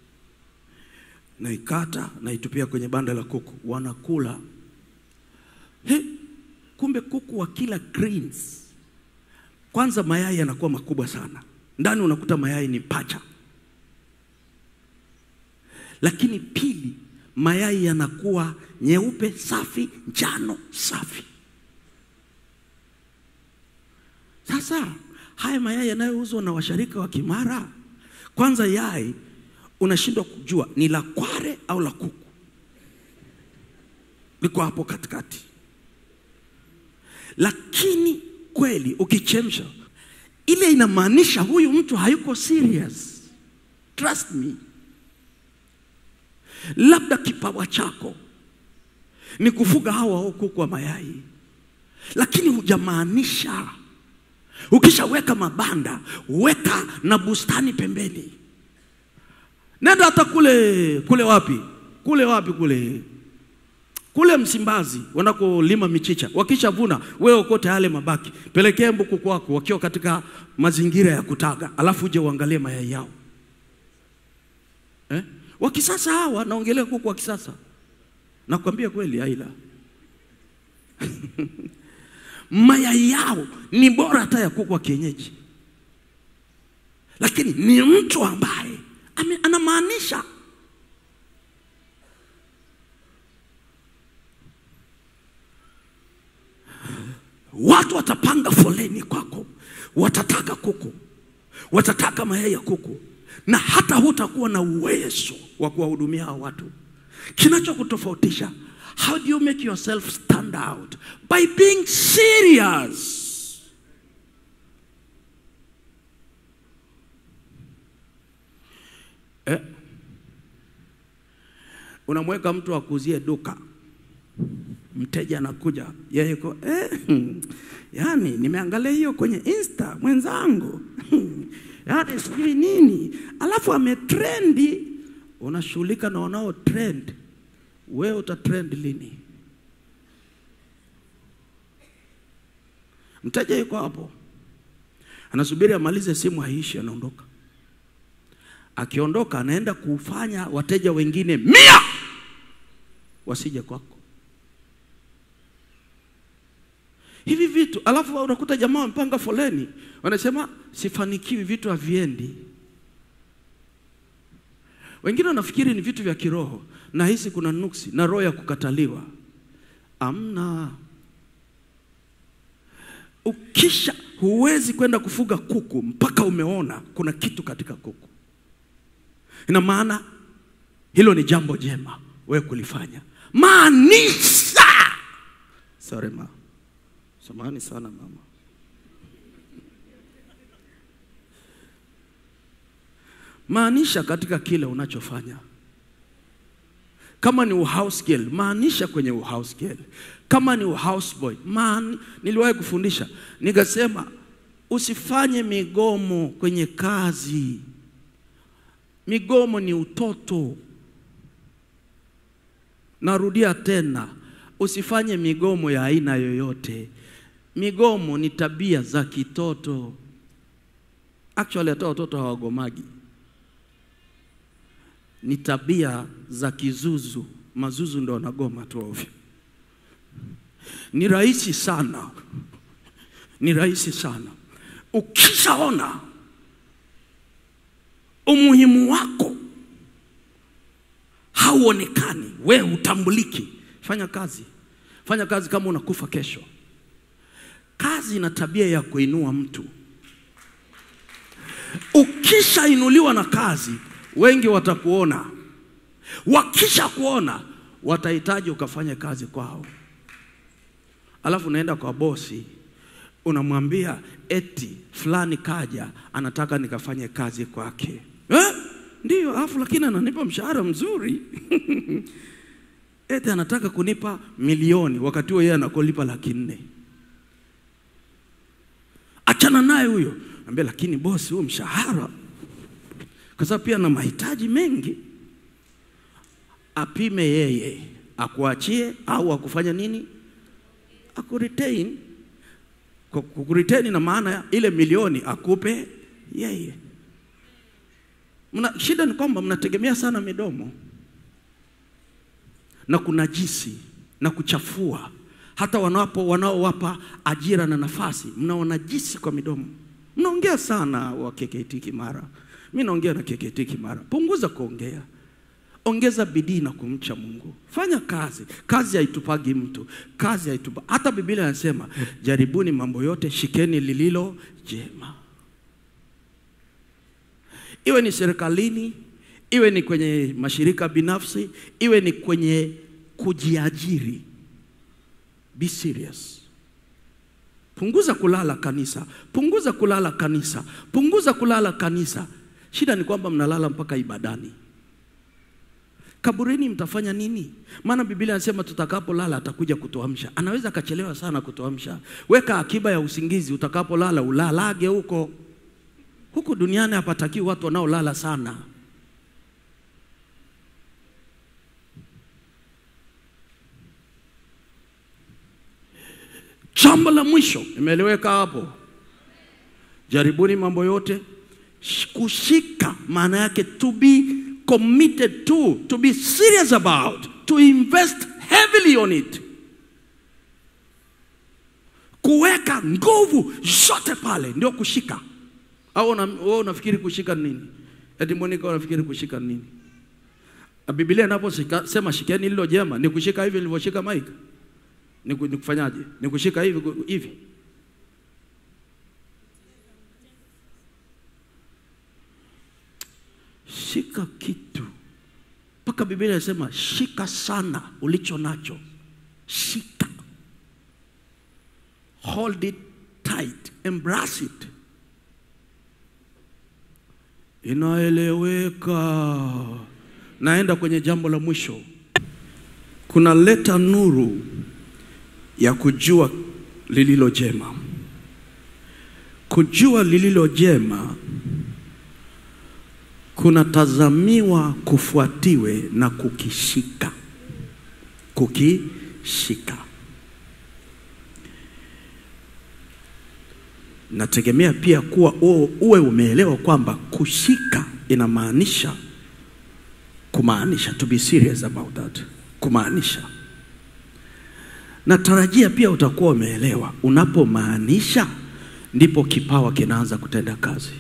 naikata naitupia kwenye banda la kuku, wanakula. He, kumbe kuku wa kila greens, kwanza mayai yanakuwa makubwa sana, ndani unakuta mayai ni pacha lakini pili, mayai yanakuwa nyeupe safi, njano safi. Sasa haya mayai yanayouzwa na washarika wa Kimara, kwanza yai unashindwa kujua ni la kware au la kuku, liko hapo katikati. Lakini kweli ukichemsha ile, inamaanisha huyu mtu hayuko serious. Trust me. Labda kipawa chako ni kufuga hawa au kuku wa mayai, lakini hujamaanisha. Ukishaweka mabanda, weka na bustani pembeni. Nenda hata kule kule wapi kule wapi kule kule Msimbazi wanakolima michicha, wakishavuna wewe okote yale mabaki, pelekee mbuku kwako wakiwa katika mazingira ya kutaga, alafu uje uangalie mayai yao eh? wa kisasa hawa, naongelea kuku wa kisasa. Nakwambia kweli, Aila mayai yao ni bora hata ya kuku wa kienyeji, lakini ni mtu ambaye ame- anamaanisha. Watu watapanga foleni kwako, watataka kuku, watataka mayai ya kuku, na hata hutakuwa na uwezo wa kuwahudumia hao watu. Kinachokutofautisha, how do you make yourself stand out? By being serious. Eh? Unamweka mtu akuzie duka, mteja anakuja, yeye yuko eh, hmm, yani nimeangalia hiyo kwenye Insta mwenzangu yani sijui nini, alafu ametrendi. Unashughulika na wanao trend, wewe utatrend lini? Mteja yuko hapo anasubiri amalize simu, haishi, anaondoka. Akiondoka anaenda kufanya wateja wengine mia wasije kwako. hivi vitu, alafu unakuta jamaa wamepanga foleni, wanasema sifanikiwi, vitu haviendi. Wengine wanafikiri ni vitu vya kiroho, na hisi kuna nuksi na roho ya kukataliwa. Amna. Ukisha huwezi kwenda kufuga kuku mpaka umeona kuna kitu katika kuku. Ina maana hilo ni jambo jema wewe kulifanya. Maanisha. Sorry ma. Samahani sana mama. Maanisha katika kile unachofanya. Kama ni uhouse girl, maanisha kwenye uhouse girl. Kama ni uhouse boy, maani, niliwahi kufundisha nikasema usifanye migomo kwenye kazi. Migomo ni utoto. Narudia tena, usifanye migomo ya aina yoyote. Migomo ni tabia za kitoto. Actually hata watoto hawagomagi, ni tabia za kizuzu. Mazuzu ndo wanagoma tu ovyo. Ni rahisi sana, ni rahisi sana. Ukishaona umuhimu wako hauonekani, we hutambuliki, fanya kazi, fanya kazi kama unakufa kesho. Kazi ina tabia ya kuinua mtu. ukishainuliwa na kazi wengi watakuona wakisha kuona watahitaji ukafanye kazi kwao alafu unaenda kwa bosi unamwambia eti fulani kaja anataka nikafanye kazi kwake eh? Ndiyo, alafu lakini ananipa mshahara mzuri eti anataka kunipa milioni wakati huo yeye anakulipa laki nne. Achana naye huyo, ambia lakini bosi, huo mshahara, kwa sababu pia na mahitaji mengi. Apime yeye, akuachie au akufanya nini, akuretain. Kwa kukuretain na maana ya ile milioni akupe yeye. Mna, shida ni kwamba mnategemea sana midomo na kunajisi na kuchafua. Hata wanapo wanaowapa ajira na nafasi mnawanajisi kwa midomo. Mnaongea sana wa KKT Kimara, mi naongea na KKT Kimara. Punguza kuongea, ongeza bidii na kumcha Mungu. Fanya kazi. Kazi haitupagi mtu, kazi haitupa. Hata Biblia inasema jaribuni mambo yote, shikeni lililo jema iwe ni serikalini, iwe ni kwenye mashirika binafsi, iwe ni kwenye kujiajiri. Be serious. Punguza kulala kanisa, punguza kulala kanisa, punguza kulala kanisa. Shida ni kwamba mnalala mpaka ibadani. Kaburini mtafanya nini? Maana Biblia inasema tutakapolala atakuja kutuamsha. Anaweza akachelewa sana kutuamsha. Weka akiba ya usingizi, utakapolala ulalage huko. Huku duniani hapatakiwi watu wanaolala sana. Jambo la mwisho imeeleweka hapo. Jaribuni mambo yote, Sh- kushika maana yake to be committed to, to be serious about, to invest heavily on it, kuweka nguvu zote pale, ndio kushika. Au una- wewe unafikiri kushika ni nini? Eti Monica unafikiri kushika ni nini? Na Biblia inaposema shikeni lilo jema, ni kushika hivi nilivyoshika Mike? Ni ku- ni kufanyaje? Ni kushika hivi ku- hivi? Shika kitu mpaka Biblia inasema shika sana ulicho nacho, shika, hold it tight, embrace it. Inaeleweka. Naenda kwenye jambo la mwisho. Kuna leta nuru ya kujua lililo jema. Kujua lililo jema kunatazamiwa kufuatiwe na kukishika. Kukishika. nategemea pia kuwa uwe, uwe umeelewa kwamba kushika inamaanisha kumaanisha to be serious about that kumaanisha natarajia pia utakuwa umeelewa unapomaanisha ndipo kipawa kinaanza kutenda kazi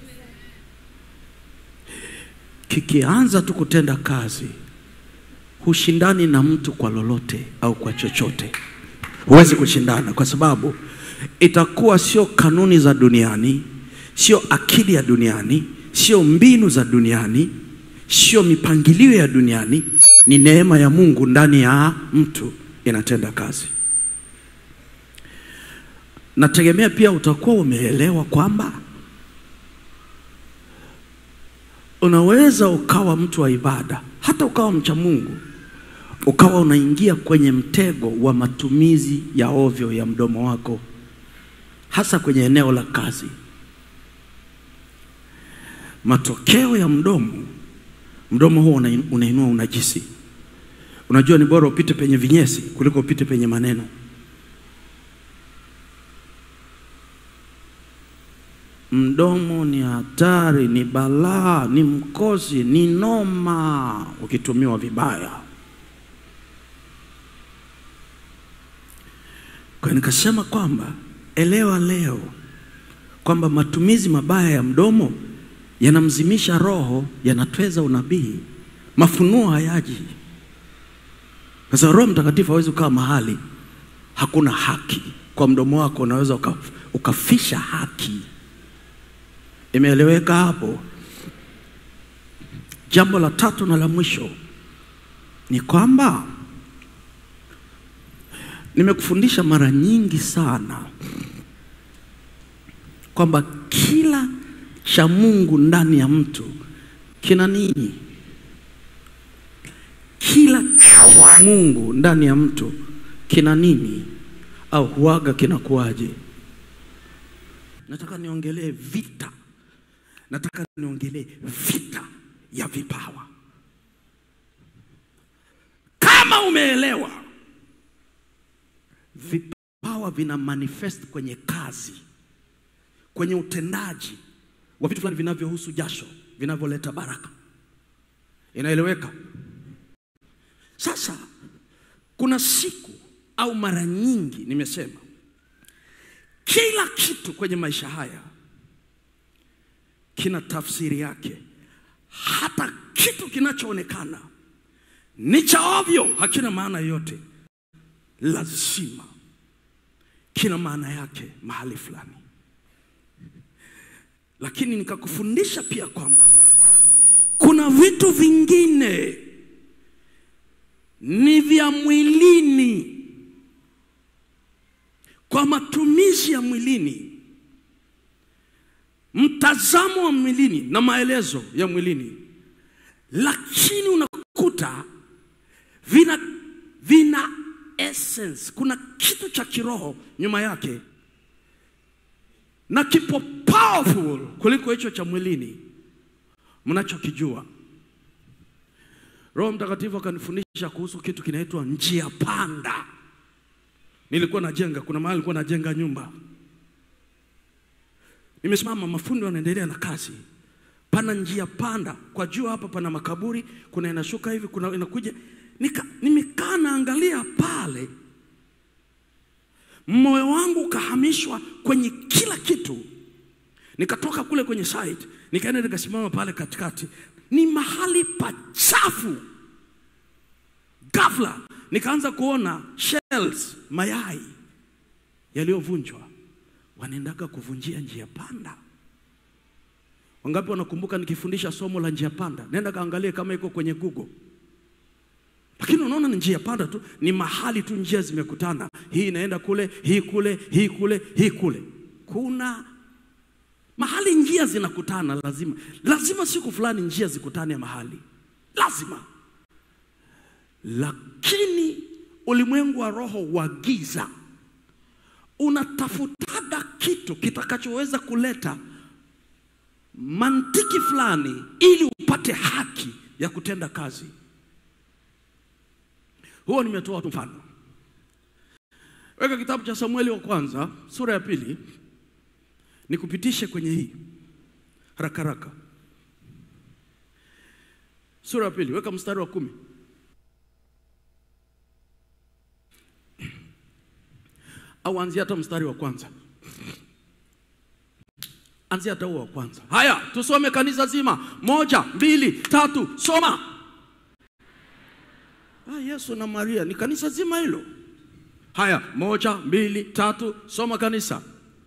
kikianza tu kutenda kazi hushindani na mtu kwa lolote au kwa chochote huwezi kushindana kwa sababu itakuwa sio kanuni za duniani, sio akili ya duniani, sio mbinu za duniani, sio mipangilio ya duniani, ni neema ya Mungu ndani ya mtu inatenda kazi. Nategemea pia utakuwa umeelewa kwamba unaweza ukawa mtu wa ibada, hata ukawa mcha Mungu, ukawa unaingia kwenye mtego wa matumizi ya ovyo ya mdomo wako hasa kwenye eneo la kazi. Matokeo ya mdomo, mdomo huo una- unainua unajisi. Unajua ni bora upite penye vinyesi kuliko upite penye maneno. Mdomo ni hatari, ni balaa, ni mkosi, ni noma ukitumiwa vibaya. Kwa hiyo nikasema kwamba elewa leo kwamba matumizi mabaya ya mdomo yanamzimisha roho, yanatweza unabii, mafunuo hayaji. Sasa Roho Mtakatifu hawezi kukaa mahali hakuna haki. Kwa mdomo wako unaweza uka, ukafisha haki. Imeeleweka hapo? Jambo la tatu na la mwisho ni kwamba nimekufundisha mara nyingi sana kwamba kila cha Mungu ndani ya mtu kina nini? Kila cha Mungu ndani ya mtu kina nini? Au huaga kinakuwaje? Nataka niongelee vita, nataka niongelee vita ya vipawa. Kama umeelewa, vipawa vina manifest kwenye kazi, kwenye utendaji wa vitu fulani vinavyohusu jasho, vinavyoleta baraka. Inaeleweka? Sasa kuna siku au mara nyingi nimesema kila kitu kwenye maisha haya kina tafsiri yake. Hata kitu kinachoonekana ni cha ovyo, hakina maana yoyote, lazima kina maana yake mahali fulani. Lakini nikakufundisha pia kwamba kuna vitu vingine ni vya mwilini kwa matumizi ya mwilini, mtazamo wa mwilini na maelezo ya mwilini, lakini unakuta vina, vina essence, kuna kitu cha kiroho nyuma yake na kipo powerful kuliko hicho cha mwilini mnachokijua. Roho Mtakatifu akanifundisha kuhusu kitu kinaitwa njia panda. Nilikuwa najenga, kuna mahali nilikuwa najenga nyumba, nimesimama, mafundi wanaendelea na kazi. Pana njia panda kwa juu, hapa pana makaburi, kuna inashuka hivi, kuna inakuja. Nika, nimekaa naangalia pale, moyo wangu ukahamishwa kwenye kila kitu. Nikatoka kule kwenye site, nikaenda nikasimama pale katikati, ni mahali pachafu. Ghafla nikaanza kuona shells, mayai yaliyovunjwa, wanaendaga kuvunjia njia panda. Wangapi wanakumbuka nikifundisha somo la njia panda? Nenda kaangalie kama iko kwenye Google. Lakini unaona ni njia panda tu, ni mahali tu njia zimekutana, hii inaenda kule, hii kule, hii kule, hii kule. Kuna mahali njia zinakutana, lazima lazima siku fulani njia zikutane mahali, lazima. Lakini ulimwengu wa roho wa giza unatafutaga kitu kitakachoweza kuleta mantiki fulani ili upate haki ya kutenda kazi. Huo nimetoa tu mfano. Weka kitabu cha Samueli wa kwanza sura ya pili, nikupitishe kwenye hii haraka haraka. Sura ya pili, weka mstari wa kumi. Au anzia hata mstari wa kwanza, anzia hata huo wa kwanza. Haya, tusome kanisa zima, moja, mbili, tatu, soma. Ah, Yesu na Maria ni kanisa zima hilo. Haya, moja, mbili, tatu, soma kanisa.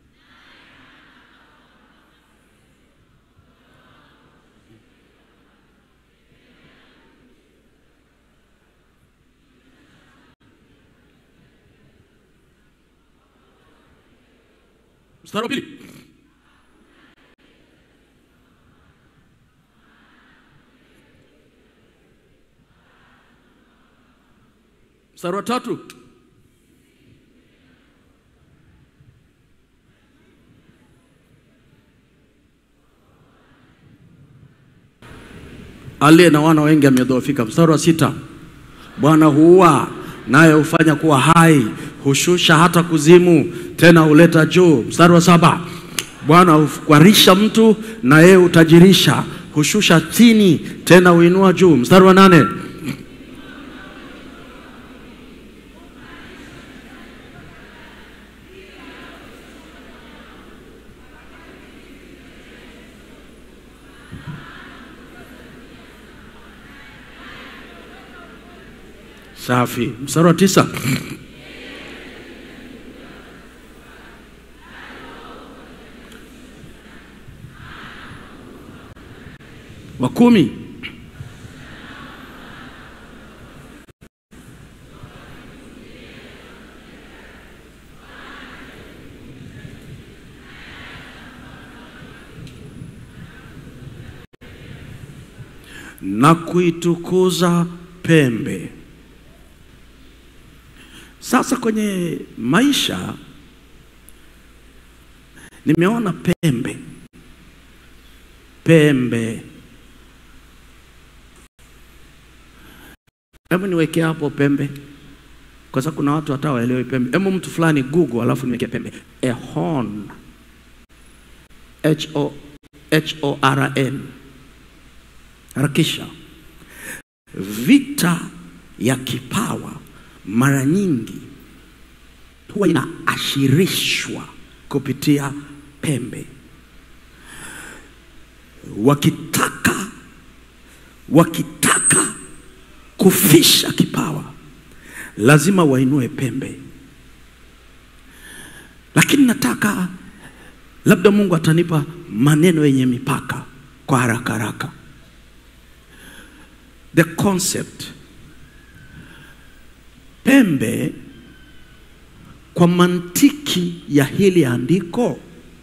Mstari wa pili. Mstari wa tatu. Aliye na wana wengi amedhoofika. Mstari wa sita. Bwana huua naye hufanya kuwa hai, hushusha hata kuzimu, tena huleta juu. Mstari wa saba. Bwana hukwarisha mtu na yeye hutajirisha, hushusha chini, tena huinua juu. Mstari wa nane. Safi. Mstari wa tisa. wa kumi na kuitukuza pembe. Sasa kwenye maisha nimeona pembe, pembe. Hebu niweke hapo pembe, kwa sababu kuna watu hata waelewi pembe. Hebu mtu fulani Google, alafu niweke pembe, a horn, H O H O R N harakisha. Vita ya kipawa mara nyingi huwa inaashirishwa kupitia pembe. Wakitaka wakitaka kufisha kipawa, lazima wainue pembe. Lakini nataka labda Mungu atanipa maneno yenye mipaka kwa haraka haraka the concept pembe kwa mantiki ya hili andiko,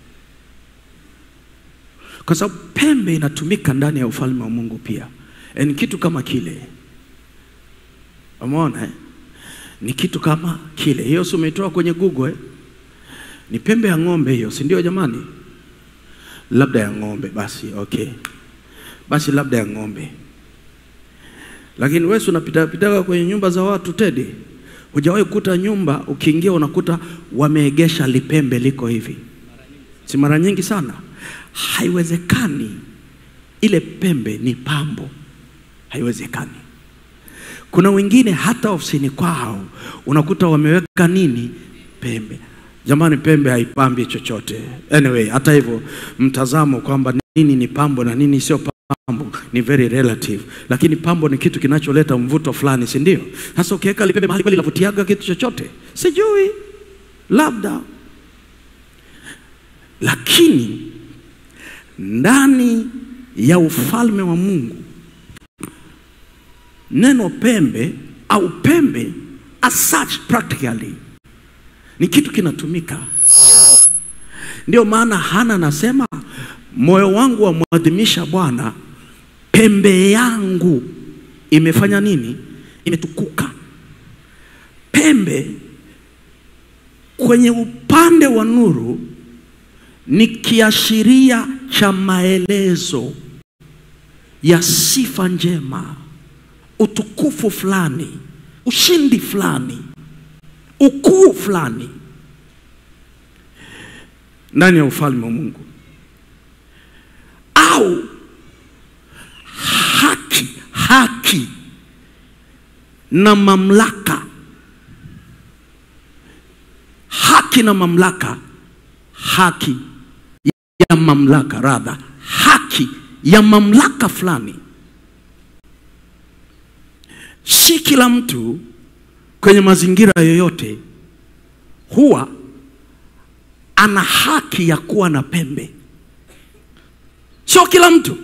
kwa sababu pembe inatumika ndani ya ufalme wa Mungu pia. E, ni kitu kama kile, umeona eh? Ni kitu kama kile. Hiyo si umeitoa kwenye Google eh? Ni pembe ya ng'ombe hiyo, si ndio jamani? Labda ya ng'ombe basi, okay, basi labda ya ng'ombe lakini wewe unapita pitaka kwenye nyumba za watu Tedi, hujawahi kukuta nyumba ukiingia unakuta wameegesha lipembe liko hivi, si mara nyingi sana? Haiwezekani, ile pembe ni pambo, haiwezekani. Kuna wengine hata ofisini kwao unakuta wameweka nini, pembe. Jamani, pembe haipambi chochote. Anyway, hata hivyo mtazamo kwamba nini ni pambo na nini sio pambo ni very relative, lakini pambo ni kitu kinacholeta mvuto fulani, si ndio? Sasa ukiweka lipembe mahali kweli lavutiaga kitu chochote? Sijui, labda. Lakini ndani ya ufalme wa Mungu neno pembe au pembe as such practically ni kitu kinatumika. Ndio maana Hana anasema moyo wangu wamwadhimisha Bwana, pembe yangu imefanya nini? Imetukuka. Pembe kwenye upande wa nuru ni kiashiria cha maelezo ya sifa njema, utukufu fulani, ushindi fulani, ukuu fulani ndani ya ufalme wa Mungu au haki haki na mamlaka haki na mamlaka haki ya mamlaka radha haki ya mamlaka fulani si kila mtu kwenye mazingira yoyote huwa ana haki ya kuwa na pembe sio kila mtu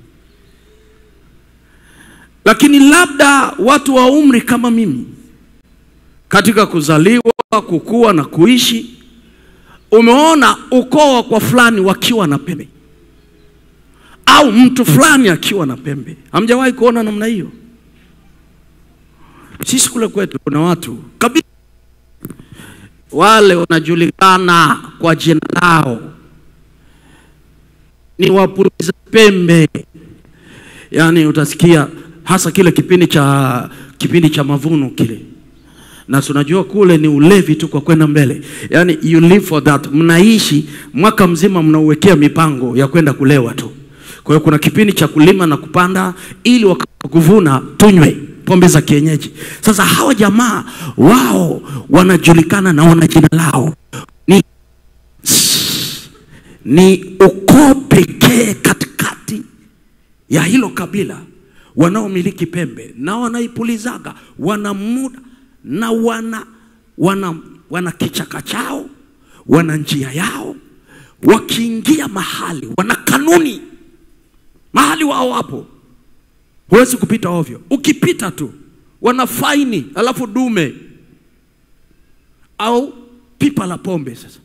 lakini labda watu wa umri kama mimi katika kuzaliwa kukua na kuishi umeona ukoo kwa fulani wakiwa na pembe au mtu fulani akiwa na pembe hamjawahi kuona namna hiyo sisi kule kwetu kuna watu kabisa wale wanajulikana kwa jina lao ni wapuliza pembe yaani utasikia hasa kile kipindi cha kipindi cha mavuno kile na tunajua kule ni ulevi tu kwa kwenda mbele yaani you live for that mnaishi mwaka mzima mnauwekea mipango ya kwenda kulewa tu kwa hiyo kuna kipindi cha kulima na kupanda ili wakakuvuna tunywe pombe za kienyeji sasa hawa jamaa wao wanajulikana na wana jina lao ni ni ukoo pekee katikati ya hilo kabila wanaomiliki pembe na wanaipulizaga wana muda na wana wana wana kichaka chao wana njia yao wakiingia mahali wana kanuni mahali wao wapo, huwezi kupita ovyo. Ukipita tu wana faini, alafu dume au pipa la pombe. Sasa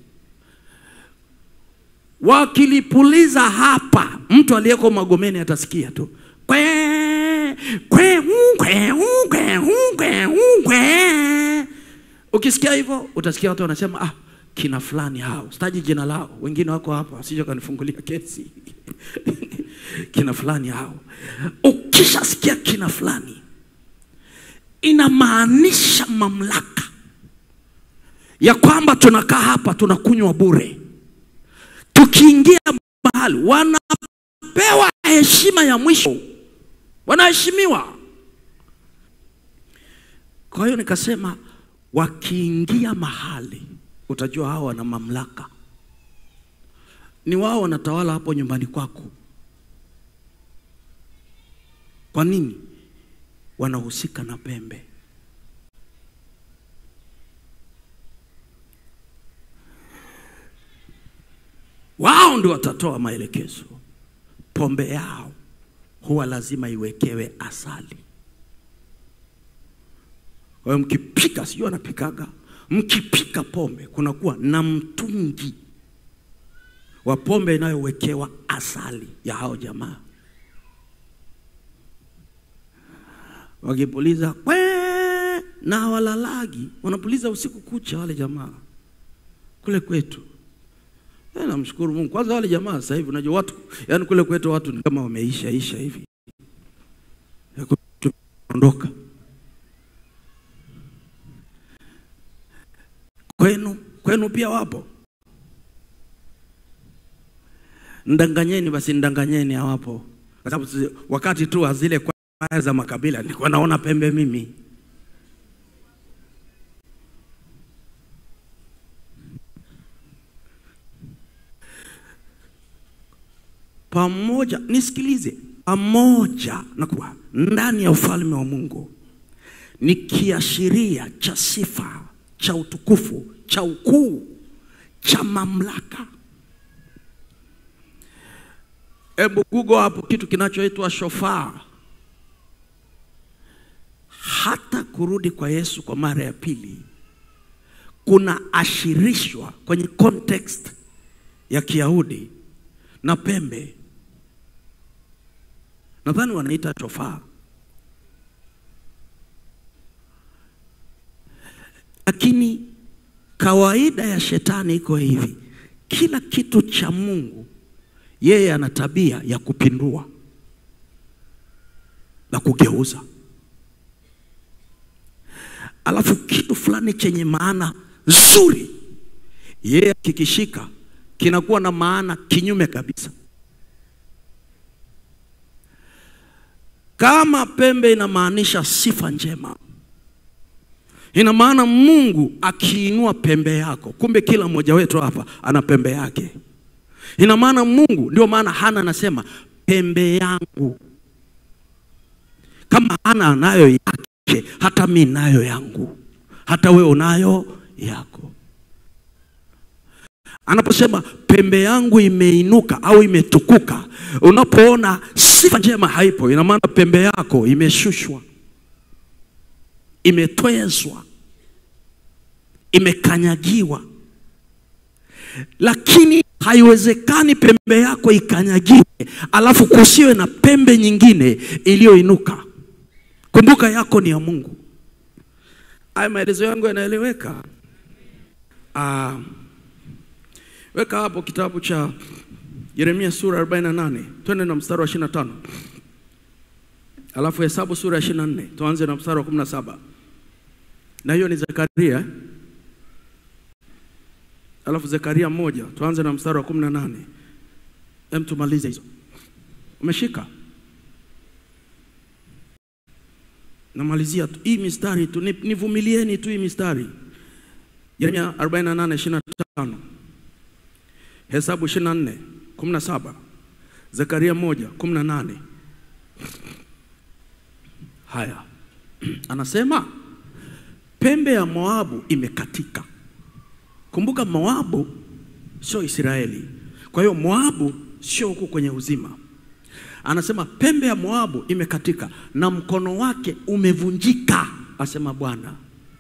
wakilipuliza hapa, mtu aliyeko Magomeni atasikia tu kwe kwe ungwe ungwe ungwe ungwe. Ukisikia hivyo utasikia watu wanasema ah, kina fulani hao, sitaji jina lao, wengine wako hapa, wasije kanifungulia kesi kina fulani hao. Ukishasikia kina fulani, inamaanisha mamlaka ya kwamba tunakaa hapa tunakunywa bure. Tukiingia mahali wanapewa heshima ya mwisho, wanaheshimiwa. Kwa hiyo nikasema wakiingia mahali utajua hao wana mamlaka, ni wao wanatawala hapo nyumbani kwako. Kwa nini? Wanahusika na pembe. Wao ndio watatoa maelekezo. Pombe yao huwa lazima iwekewe asali. Kwa hiyo mkipika, sijui anapikaga, mkipika pombe kunakuwa na mtungi wa pombe inayowekewa asali ya hao jamaa. Wakipuliza kwe na walalagi, wanapuliza usiku kucha wale jamaa kule kwetu. Eh, namshukuru Mungu. Kwanza wale jamaa sasa hivi unajua watu, yani kule kwetu watu ni kama wameisha isha hivi. Ya kuondoka. Kwenu, kwenu pia wapo. Ndanganyeni basi ndanganyeni hawapo. Kwa sababu sisi- wakati tu wa zile kwaya za makabila nilikuwa naona pembe mimi. pamoja, nisikilize, pamoja na kuwa ndani ya ufalme wa Mungu ni kiashiria cha sifa, cha utukufu, cha ukuu, cha mamlaka. Hebu google hapo kitu kinachoitwa shofaa. Hata kurudi kwa Yesu kwa mara ya pili kuna ashirishwa kwenye context ya Kiyahudi na pembe. Nadhani wanaita shofaa. Lakini kawaida ya shetani iko hivi, kila kitu cha Mungu yeye ana tabia ya kupindua na kugeuza, alafu kitu fulani chenye maana nzuri yeye kikishika kinakuwa na maana kinyume kabisa. Kama pembe inamaanisha sifa njema, ina maana Mungu akiinua pembe yako, kumbe kila mmoja wetu hapa ana pembe yake. Ina maana Mungu, ndio maana Hana anasema pembe yangu. Kama Hana anayo yake, hata mi nayo yangu, hata wewe unayo yako. Anaposema pembe yangu imeinuka au imetukuka, unapoona sifa njema haipo, ina maana pembe yako imeshushwa, imetwezwa, imekanyagiwa. Lakini haiwezekani pembe yako ikanyagiwe alafu kusiwe na pembe nyingine iliyoinuka. Kumbuka yako ni ya Mungu. Haya maelezo yangu yanaeleweka? Ah, weka hapo kitabu cha Yeremia sura 48 twende na mstari wa 25, alafu Hesabu sura ya 24 tuanze na mstari wa 17, na hiyo ni Zekaria eh? alafu Zekaria moja tuanze na mstari wa 18. Hem, tumalize hizo. Umeshika? Namalizia tu hii mistari tu, ni- nivumilieni tu hii mistari. Yeremia 48 25, Hesabu 24 17, Zekaria moja 18. Haya, anasema pembe ya Moabu imekatika. Kumbuka Moabu sio Israeli. Kwa hiyo Moabu sio huku kwenye uzima. anasema pembe ya Moabu imekatika na mkono wake umevunjika, asema Bwana.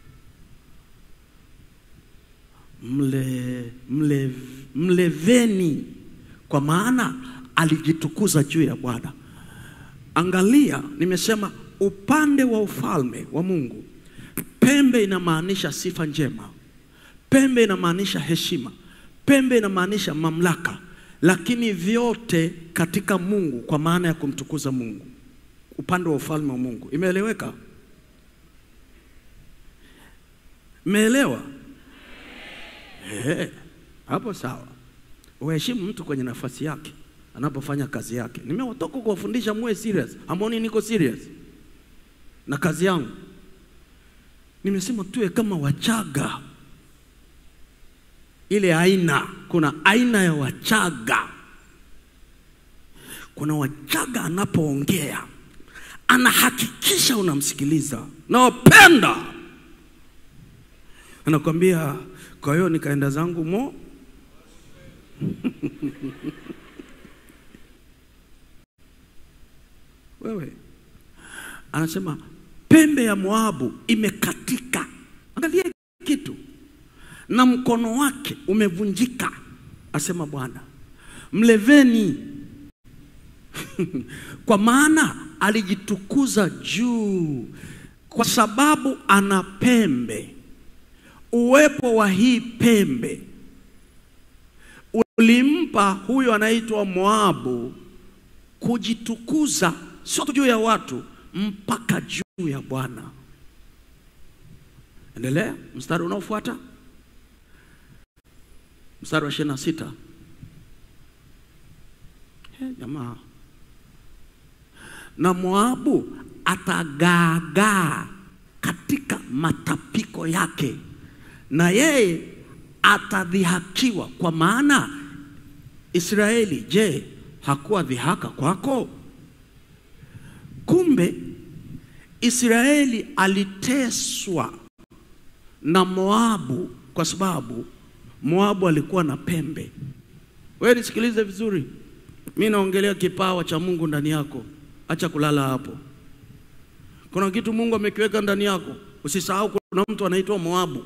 Mle, mle, mleveni, kwa maana alijitukuza juu ya Bwana. Angalia, nimesema upande wa ufalme wa Mungu, pembe inamaanisha sifa njema, pembe inamaanisha heshima, pembe inamaanisha mamlaka, lakini vyote katika Mungu kwa maana ya kumtukuza Mungu, upande wa ufalme wa Mungu. Imeeleweka? Imeelewa? Ehe, hapo sawa. Uheshimu mtu kwenye nafasi yake anapofanya kazi yake. Nimewatoka kuwafundisha muwe serious. Hamoni niko serious na kazi yangu. Nimesema tuwe kama Wachaga, ile aina. Kuna aina ya Wachaga. Kuna Wachaga anapoongea anahakikisha unamsikiliza, nawapenda, anakwambia kwa hiyo nikaenda zangu mo wewe anasema pembe ya Moabu imekatika. Angalia kitu, na mkono wake umevunjika, asema Bwana. Mleveni kwa maana alijitukuza juu, kwa sababu ana pembe. Uwepo wa hii pembe ulimpa huyo anaitwa Moabu kujitukuza sio tu juu ya watu mpaka juu ya Bwana. Endelea mstari unaofuata, mstari wa ishirini na sita. He, jamaa, na Moabu atagaagaa katika matapiko yake, na yeye atadhihakiwa, kwa maana Israeli, je, hakuwa dhihaka kwako? Kumbe Israeli aliteswa na Moabu kwa sababu Moabu alikuwa na pembe. Wewe nisikilize vizuri, mi naongelea kipawa cha Mungu ndani yako. Acha kulala hapo. Kuna kitu Mungu amekiweka ndani yako, usisahau. Kuna mtu anaitwa Moabu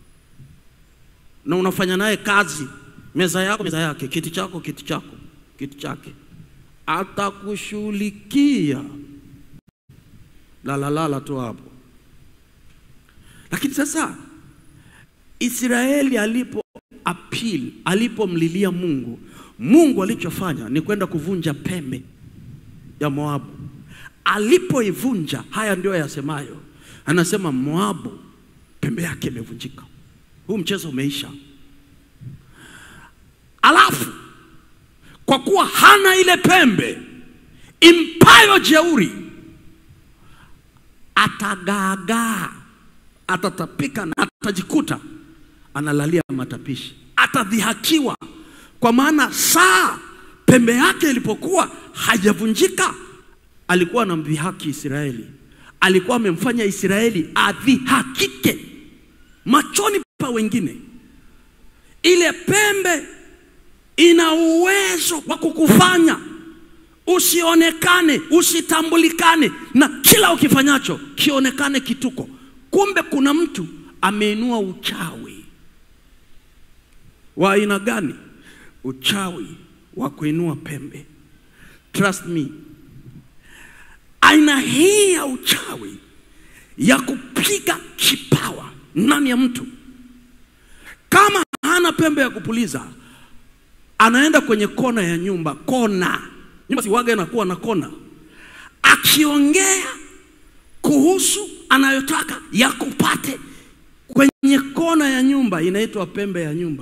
na unafanya naye kazi, meza yako meza yake, kiti chako kiti chako kiti chake, atakushughulikia lalalala tu hapo. Lakini sasa Israeli alipo appeal, alipomlilia Mungu, Mungu alichofanya ni kwenda kuvunja pembe ya Moabu. Alipoivunja, haya ndio yasemayo, anasema Moabu pembe yake imevunjika, huu mchezo umeisha. Alafu kwa kuwa hana ile pembe impayo jeuri, atagaagaa, atatapika na atajikuta analalia matapishi, atadhihakiwa, kwa maana saa pembe yake ilipokuwa hajavunjika alikuwa anamdhihaki Israeli, alikuwa amemfanya Israeli adhihakike machoni pa wengine. Ile pembe ina uwezo wa kukufanya usionekane, usitambulikane, na kila ukifanyacho kionekane kituko. Kumbe kuna mtu ameinua uchawi wa aina gani? Uchawi wa kuinua pembe. Trust me, aina hii ya uchawi ya kupiga kipawa ndani ya mtu, kama hana pembe ya kupuliza, anaenda kwenye kona ya nyumba. Kona nyumba siwaga inakuwa na kona, akiongea kuhusu anayotaka yakupate kwenye kona ya nyumba, inaitwa pembe ya nyumba.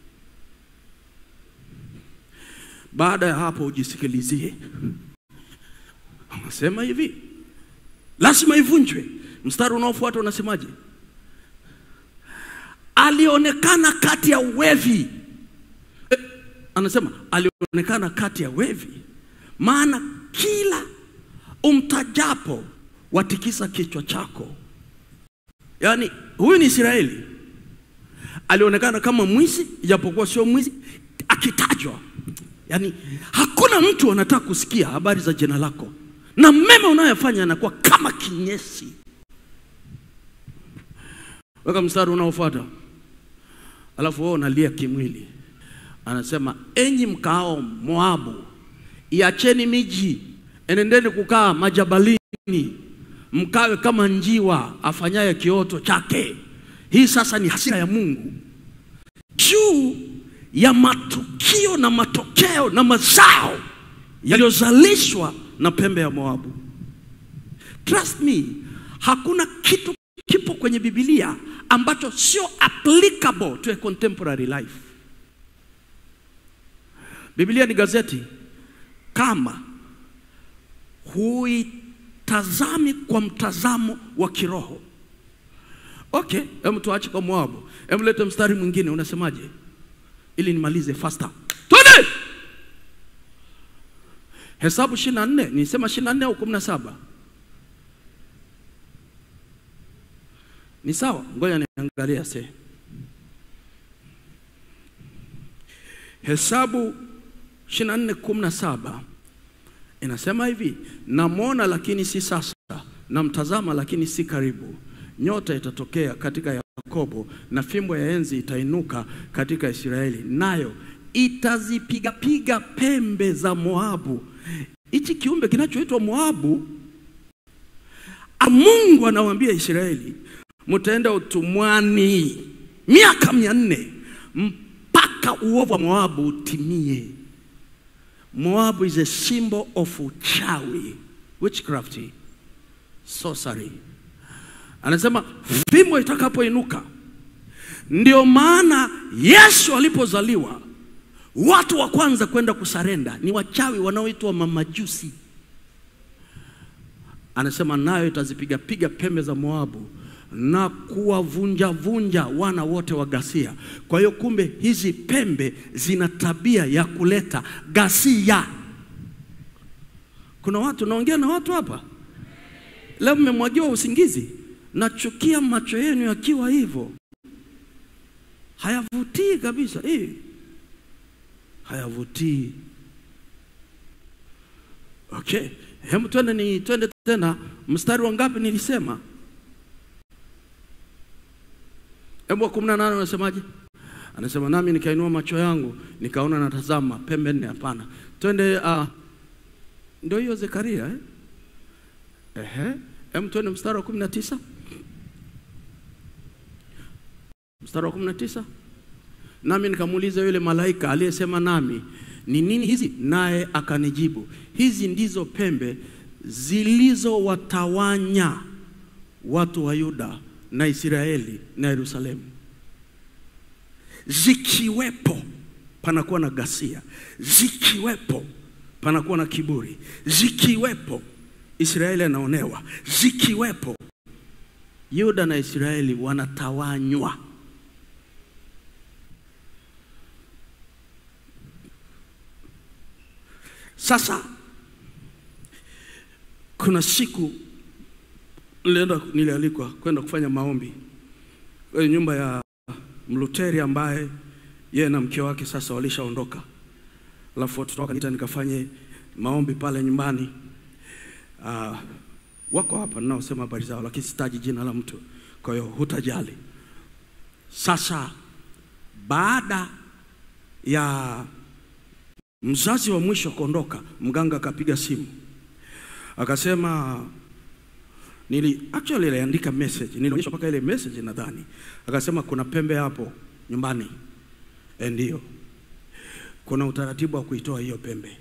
Baada ya hapo ujisikilizie. Anasema hivi, lazima ivunjwe. Mstari unaofuata unasemaje? Alionekana kati ya wevi eh, anasema alionekana kati ya wevi, maana kila umtajapo watikisa kichwa chako. Yaani huyu ni Israeli, alionekana kama mwizi, ijapokuwa sio mwizi, akitajwa yaani hakuna mtu anataka kusikia habari za jina lako na mema unayofanya yanakuwa kama kinyesi weka mstari unaofuata alafu wewe unalia kimwili anasema enyi mkaao moabu iacheni miji enendeni kukaa majabalini mkawe kama njiwa afanyaye kioto chake hii sasa ni hasira ya mungu juu ya matukio na matokeo na mazao yaliyozalishwa na pembe ya moabu trust me hakuna kitu kipo kwenye bibilia ambacho sio applicable to a contemporary life biblia ni gazeti kama huitazami kwa mtazamo wa kiroho okay hem tuache kwa moabu hem lete mstari mwingine unasemaje ili nimalize faster twende hesabu 24 nisema 24 au 17 ni sawa ngoja niangalia se hesabu 24 17 inasema hivi namwona lakini si sasa namtazama lakini si karibu nyota itatokea katika yakobo na fimbo ya enzi itainuka katika israeli nayo itazipigapiga pembe za moabu hichi kiumbe kinachoitwa moabu a- mungu anawambia israeli mtaenda utumwani miaka mia nne mpaka uovu wa moabu utimie moabu is a symbol of uchawi witchcraft sorcery anasema fimbo itakapoinuka ndio maana yesu alipozaliwa watu wa kwanza kwenda kusarenda ni wachawi wanaoitwa mamajusi anasema nayo itazipigapiga pembe za moabu na kuwavunjavunja wana wote wa ghasia kwa hiyo kumbe hizi pembe zina tabia ya kuleta ghasia kuna watu naongea na watu hapa leo mmemwagiwa usingizi nachukia macho yenu yakiwa hivyo hayavutii kabisa eh. hayavutii okay hebu twende ni twende tena mstari wa ngapi nilisema hebu wa kumi na nane unasemaje anasema nami nikainua macho yangu nikaona natazama pembe nne hapana twende uh, ndio hiyo zekaria eh? Ehe. Hem twende mstari wa kumi na tisa mstari wa kumi na tisa nami nikamuuliza yule malaika aliyesema nami ni nini hizi naye akanijibu hizi ndizo pembe zilizowatawanya watu wa yuda na israeli na yerusalemu zikiwepo panakuwa na ghasia zikiwepo panakuwa na kiburi zikiwepo israeli anaonewa zikiwepo yuda na israeli wanatawanywa sasa kuna siku nilienda nilialikwa kwenda kufanya maombi kwenye nyumba ya mluteri ambaye yeye na mke wake sasa walishaondoka alafu watoto wakaniita nikafanye maombi pale nyumbani uh, wako hapa ninaosema habari zao lakini sitaji jina la mtu kwa hiyo hutajali sasa baada ya mzazi wa mwisho kuondoka mganga akapiga simu akasema nili actually aliandika message nilionyesha mpaka ile message nadhani akasema kuna pembe hapo nyumbani Eh, ndio kuna utaratibu wa kuitoa hiyo pembe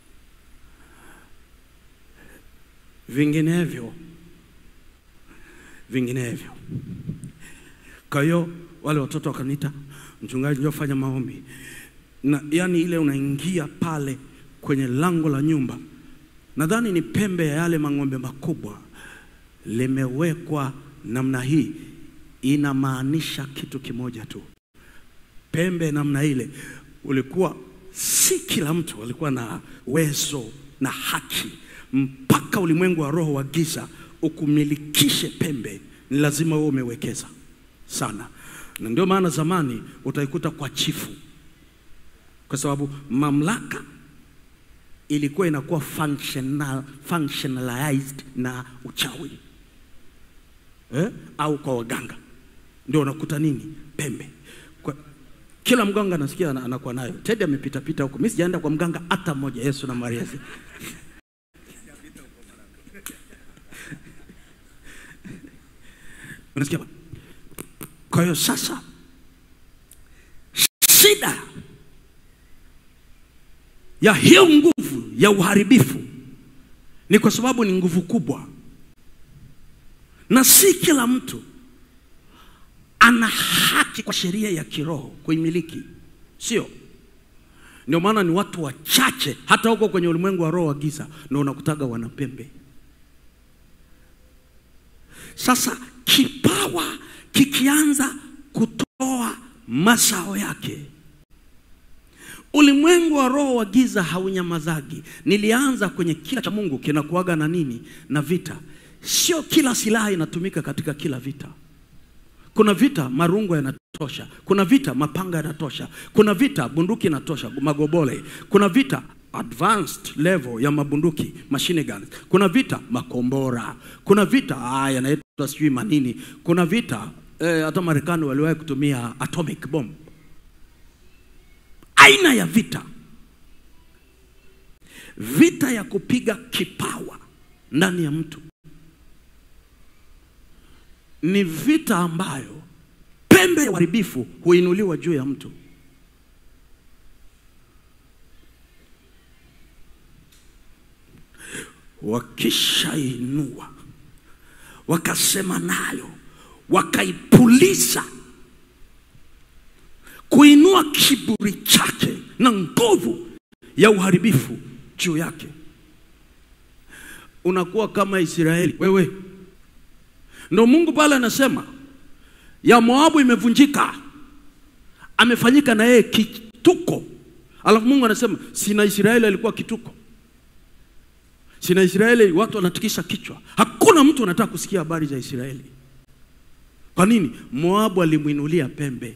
vinginevyo vinginevyo kwa hiyo wale watoto wakaniita mchungaji njoo fanya maombi na yani ile unaingia pale kwenye lango la nyumba nadhani ni pembe ya yale mang'ombe makubwa limewekwa namna hii inamaanisha kitu kimoja tu pembe namna ile ulikuwa si kila mtu alikuwa na uwezo na haki mpaka ulimwengu wa roho wa giza ukumilikishe pembe ni lazima uwe umewekeza sana na ndio maana zamani utaikuta kwa chifu kwa sababu mamlaka ilikuwa inakuwa functional, functionalized na uchawi eh? au kwa waganga ndio unakuta nini pembe kwa, kila mganga nasikia ana- anakuwa nayo tedi amepita pita huko mi sijaenda kwa mganga hata mmoja yesu na maria si- unasikia bwana? kwa hiyo sasa shida ya hiyo nguvu ya uharibifu ni kwa sababu ni nguvu kubwa na si kila mtu ana haki kwa sheria ya kiroho kuimiliki sio ndio maana ni watu wachache hata huko kwenye ulimwengu wa roho wa giza ndio unakutaga wanapembe sasa kipawa kikianza kutoa mazao yake ulimwengu wa roho wa giza haunyamazagi nilianza kwenye kila cha mungu kinakuaga na nini na vita sio kila silaha inatumika katika kila vita kuna vita marungu yanatosha kuna vita mapanga yanatosha kuna vita bunduki inatosha magobole kuna vita advanced level ya mabunduki machine guns kuna vita makombora kuna vita ah, yanaitwa sijui manini kuna vita eh, hata marekani waliwahi kutumia atomic bomb aina ya vita vita ya kupiga kipawa ndani ya mtu ni vita ambayo pembe ya uharibifu huinuliwa juu ya mtu wakishainua wakasema nayo wakaipuliza kuinua kiburi chake na nguvu ya uharibifu juu yake unakuwa kama israeli wewe ndo mungu pale anasema ya moabu imevunjika amefanyika na yeye kituko alafu mungu anasema sina israeli alikuwa kituko sina israeli watu wanatikisa kichwa hakuna mtu anataka kusikia habari za israeli kwa nini moabu alimwinulia pembe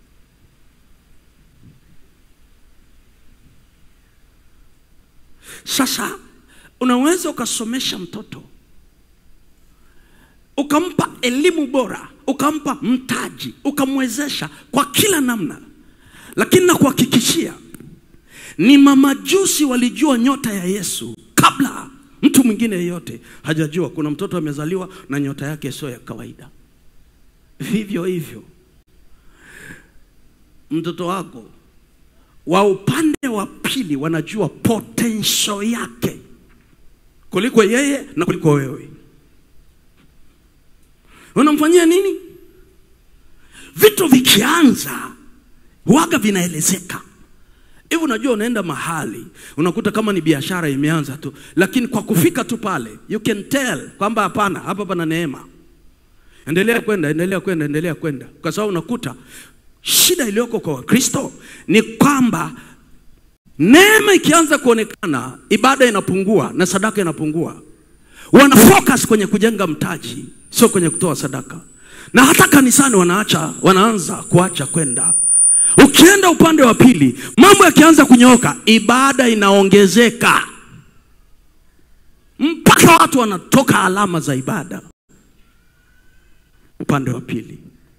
sasa unaweza ukasomesha mtoto ukampa elimu bora ukampa mtaji ukamwezesha kwa kila namna lakini nakuhakikishia ni mamajusi walijua nyota ya yesu kabla mtu mwingine yeyote hajajua kuna mtoto amezaliwa na nyota yake sio ya kawaida vivyo hivyo mtoto wako wa upande wa pili wanajua potential yake kuliko yeye na kuliko wewe unamfanyia nini vitu vikianza waga vinaelezeka hivi unajua unaenda mahali unakuta kama ni biashara imeanza tu lakini kwa kufika tu pale you can tell kwamba hapana hapa pana neema endelea kwenda endelea kwenda endelea kwenda kwa sababu unakuta shida iliyoko kwa wakristo ni kwamba neema ikianza kuonekana ibada inapungua na sadaka inapungua wana focus kwenye kujenga mtaji sio kwenye kutoa sadaka na hata kanisani wanaacha wanaanza kuacha kwenda ukienda upande wa pili mambo yakianza kunyooka ibada inaongezeka mpaka watu wanatoka alama za ibada upande wa pili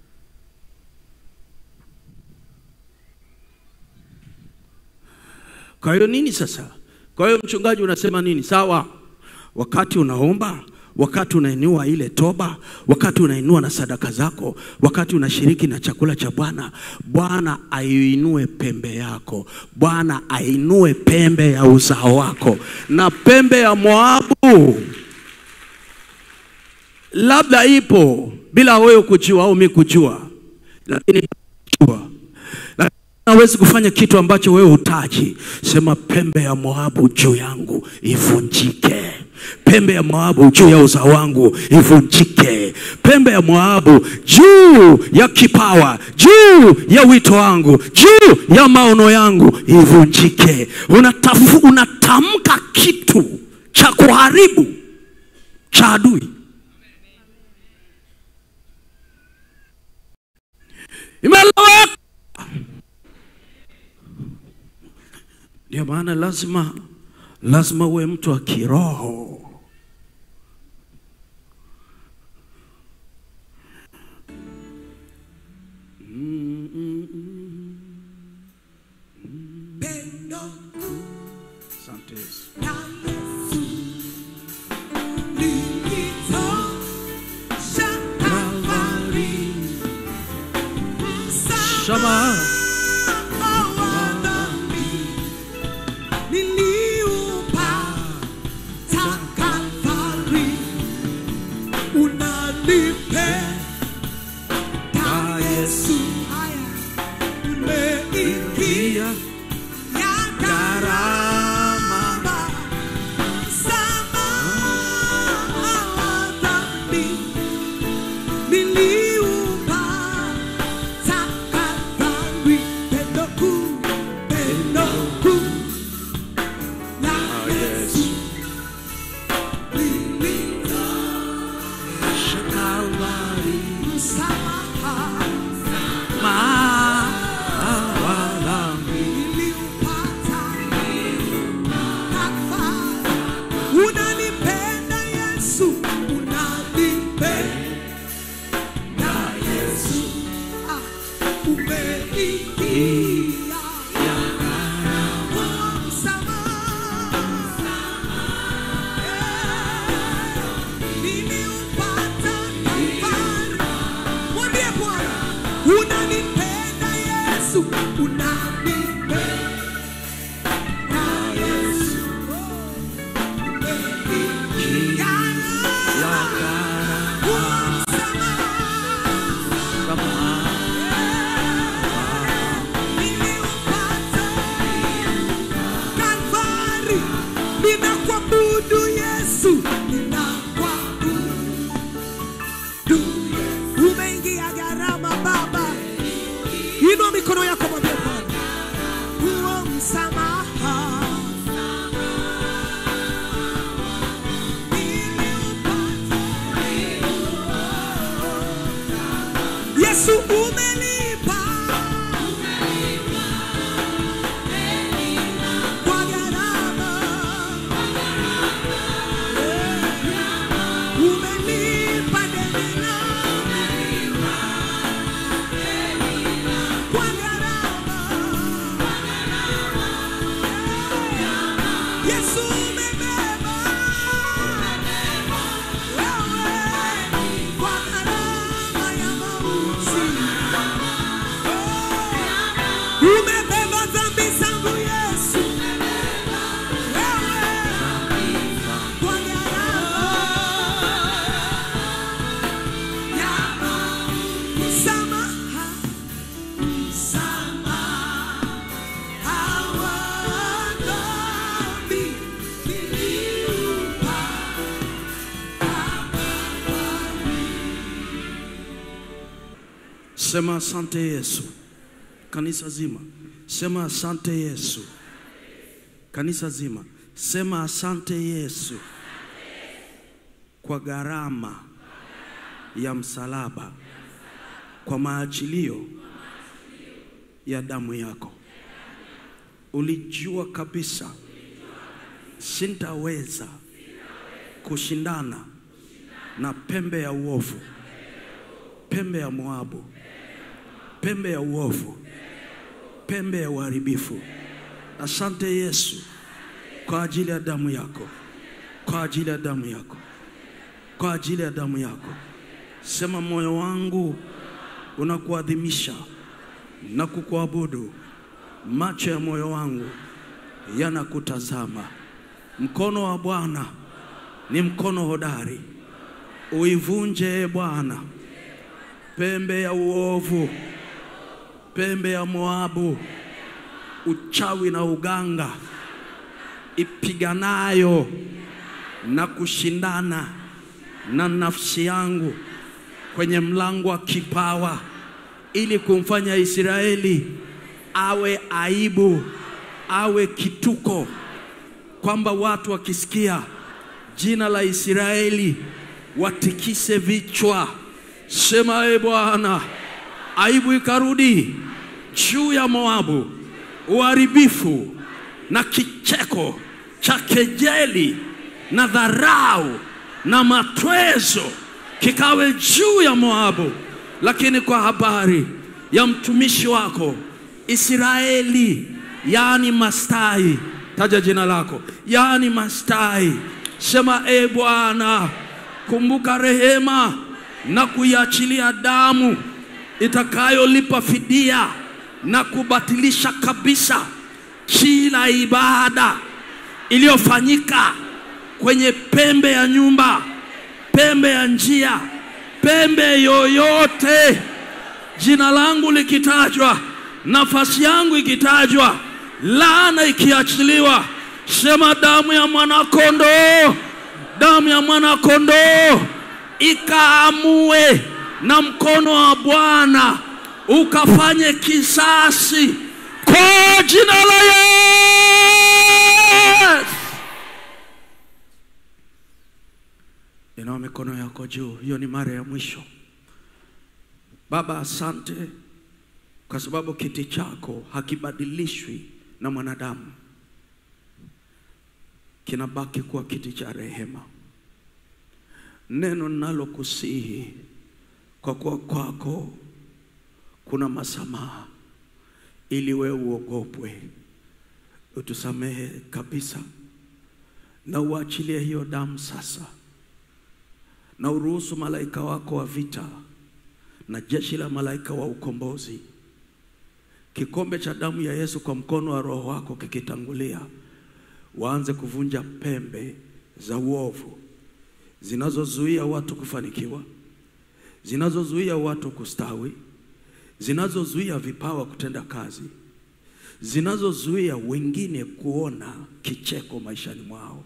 kwa hiyo nini sasa kwa hiyo mchungaji unasema nini sawa wakati unaomba wakati unainua ile toba wakati unainua na sadaka zako wakati unashiriki na chakula cha bwana bwana aiinue pembe yako bwana ainue pembe ya uzao wako na pembe ya moabu labda ipo bila wewe kujua au mi kujua lakini kujua lakini hawezi kufanya kitu ambacho wewe hutaji sema pembe ya moabu juu yangu ivunjike pembe ya moabu juu ya uzao wangu ivunjike pembe ya moabu juu ya kipawa juu ya wito wangu juu ya maono yangu ivunjike Unatafu, unatamka kitu cha kuharibu cha adui imeleweka Ndio maana lazima lazima uwe mtu wa kiroho. Pendo Asante Yesu. na Yesu lilitosha Kalvari. Shama. Msamaha wa dhambi niliupata Kalvari. Unanipenda Yesu, haya umeingia ya gharama. Msamaha wa dhambi niliupata Kalvari. Pendo kuu, pendo kuu la Yesu lilitosha Kalvari. Msamaha niliupata Kalvari. Unanipenda Yesu, unanipenda Yesu, ah, umeingia kwa msamaha. Eh, niliupata Kalvari. Mwambie Bwana, unanipenda Yesu, unanipenda Yesu, umeingia kwa msamaha. Niliupata Kalvari. Ninakuabudu Yesu, ninakuabudu. Umeingia gharama Baba, inua mikono yako mwambie Bwana, huo msamaha niliupata. Yesu umelipa kwa gharama. Umelipa deni langu kwa gharama. Yesu umebeba wewe kwa gharama ya mauti. Umebeba dhambi zangu Yesu, wewe kwa gharama ya msamaha, msamaha wa dhambi niliupata. Sema asante Yesu. Kanisa zima. Sema asante Yesu. Kanisa zima. Sema asante Yesu. Kwa gharama ya msalaba. Kwa maachilio ya damu yako. Ulijua kabisa sintaweza kushindana na pembe ya uovu, pembe ya Moabu, pembe ya uovu, pembe ya uharibifu. Asante Yesu kwa ajili ya damu yako, kwa ajili ya damu yako, kwa ajili ya damu yako. Sema moyo wangu unakuadhimisha na kukuabudu, macho ya moyo wangu yanakutazama. Mkono wa Bwana ni mkono hodari, uivunje e Bwana pembe ya uovu, pembe ya Moabu, uchawi na uganga ipiganayo na kushindana na nafsi yangu kwenye mlango wa kipawa ili kumfanya Israeli awe aibu, awe kituko, kwamba watu wakisikia jina la Israeli watikise vichwa. Sema e Bwana, aibu ikarudi juu ya Moabu, uharibifu na kicheko cha kejeli na dharau na matwezo kikawe juu ya Moabu, lakini kwa habari ya mtumishi wako Israeli, yaani Mastai, taja jina lako, yaani Mastai, sema e Bwana, kumbuka rehema na kuiachilia damu itakayolipa fidia na kubatilisha kabisa kila ibada iliyofanyika kwenye pembe ya nyumba, pembe ya njia, pembe yoyote, jina langu likitajwa, nafasi yangu ikitajwa, laana ikiachiliwa, sema damu ya mwanakondoo, damu ya mwanakondoo ikaamue na mkono wa Bwana ukafanye kisasi kwa jina la Yesu. Inua mikono yako juu, hiyo ni mara ya mwisho. Baba, asante kwa sababu kiti chako hakibadilishwi na mwanadamu, kinabaki kuwa kiti cha rehema. Neno ninalokusihi kwa kuwa kwako kuna masamaha, ili wewe uogopwe, utusamehe kabisa, na uachilie hiyo damu sasa, na uruhusu malaika wako wa vita na jeshi la malaika wa ukombozi, kikombe cha damu ya Yesu kwa mkono wa Roho wako kikitangulia, waanze kuvunja pembe za uovu zinazozuia watu kufanikiwa, zinazozuia watu kustawi, zinazozuia vipawa kutenda kazi, zinazozuia wengine kuona kicheko maishani mwao,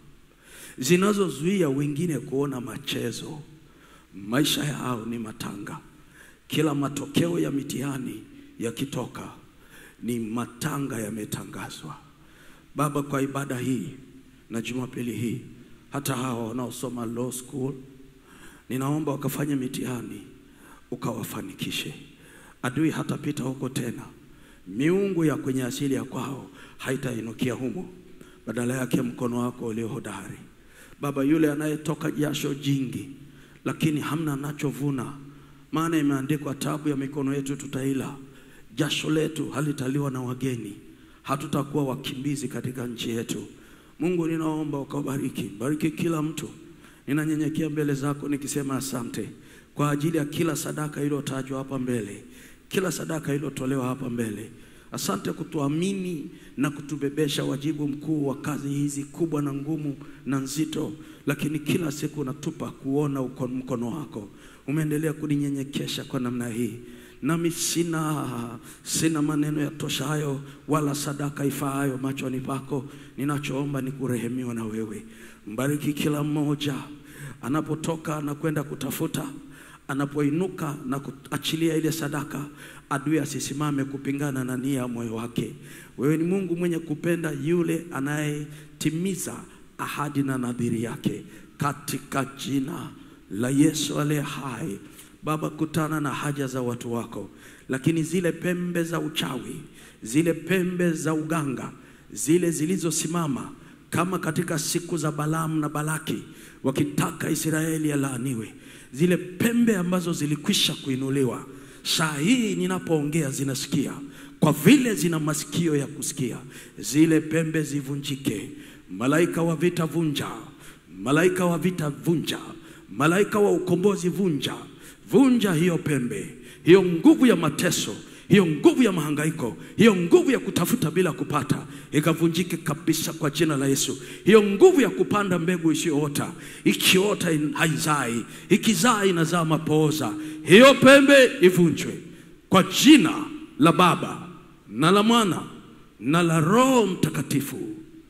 zinazozuia wengine kuona machezo. Maisha yao ni matanga. Kila matokeo ya mitihani yakitoka, ni matanga yametangazwa. Baba, kwa ibada hii na Jumapili hii hata hawa wanaosoma law school, ninaomba wakafanye mitihani ukawafanikishe. Adui hatapita huko tena, miungu ya kwenye asili ya kwao haitainukia humo, badala yake mkono wako ulio hodari. Baba, yule anayetoka jasho jingi lakini hamna anachovuna, maana imeandikwa, tabu ya mikono yetu tutaila, jasho letu halitaliwa na wageni, hatutakuwa wakimbizi katika nchi yetu. Mungu, ninaomba ukabariki, bariki kila mtu. Ninanyenyekea mbele zako nikisema asante kwa ajili ya kila sadaka iliyotajwa hapa mbele, kila sadaka iliyotolewa hapa mbele. Asante kutuamini na kutubebesha wajibu mkuu wa kazi hizi kubwa na ngumu na nzito, lakini kila siku unatupa kuona uko mkono wako. Umeendelea kuninyenyekesha kwa namna hii nami sina sina maneno ya toshayo wala sadaka ifaayo machoni pako. Ninachoomba ni kurehemiwa na wewe. Mbariki kila mmoja anapotoka na kwenda kutafuta, anapoinuka na kuachilia ile sadaka, adui asisimame kupingana na nia ya moyo wake. Wewe ni Mungu mwenye kupenda yule anayetimiza ahadi na nadhiri yake, katika jina la Yesu aliye hai. Baba, kutana na haja za watu wako, lakini zile pembe za uchawi, zile pembe za uganga, zile zilizosimama kama katika siku za Balaamu na Balaki wakitaka Israeli yalaaniwe, zile pembe ambazo zilikwisha kuinuliwa, saa hii ninapoongea zinasikia, kwa vile zina masikio ya kusikia, zile pembe zivunjike. Malaika wa vita vunja, malaika wa vita vunja, malaika wa ukombozi vunja vunja hiyo pembe, hiyo nguvu ya mateso, hiyo nguvu ya mahangaiko, hiyo nguvu ya kutafuta bila kupata, ikavunjike kabisa kwa jina la Yesu. Hiyo nguvu ya kupanda mbegu isiyoota, ikiota in- haizai, ikizaa inazaa mapooza, hiyo pembe ivunjwe kwa jina la Baba na la Mwana na la Roho Mtakatifu.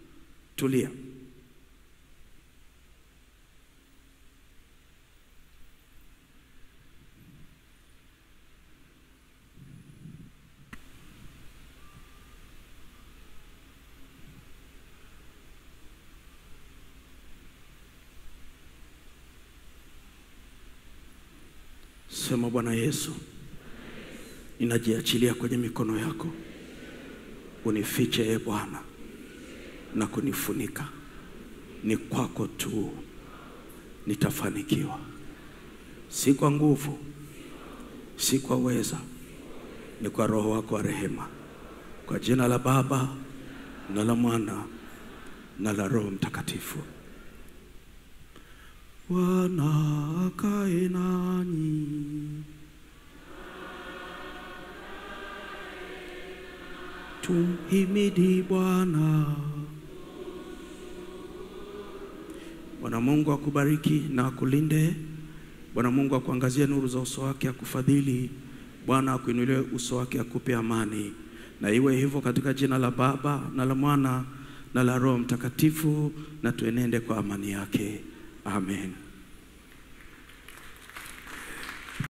Tulia. Sema Bwana Yesu, ninajiachilia kwenye mikono yako, unifiche e Bwana na kunifunika. Ni kwako tu nitafanikiwa, si kwa nguvu, si kwa uweza, ni kwa Roho wako wa rehema, kwa jina la Baba na la Mwana na la Roho Mtakatifu. Bwana akae nanyi. Tumhimidi Bwana. Bwana Mungu akubariki na akulinde. Bwana Mungu akuangazie nuru za uso wake akufadhili. Bwana akuinulie uso wake akupe amani. Na iwe hivyo katika jina la Baba na la Mwana na la Roho Mtakatifu, na tuenende kwa amani yake. Amen.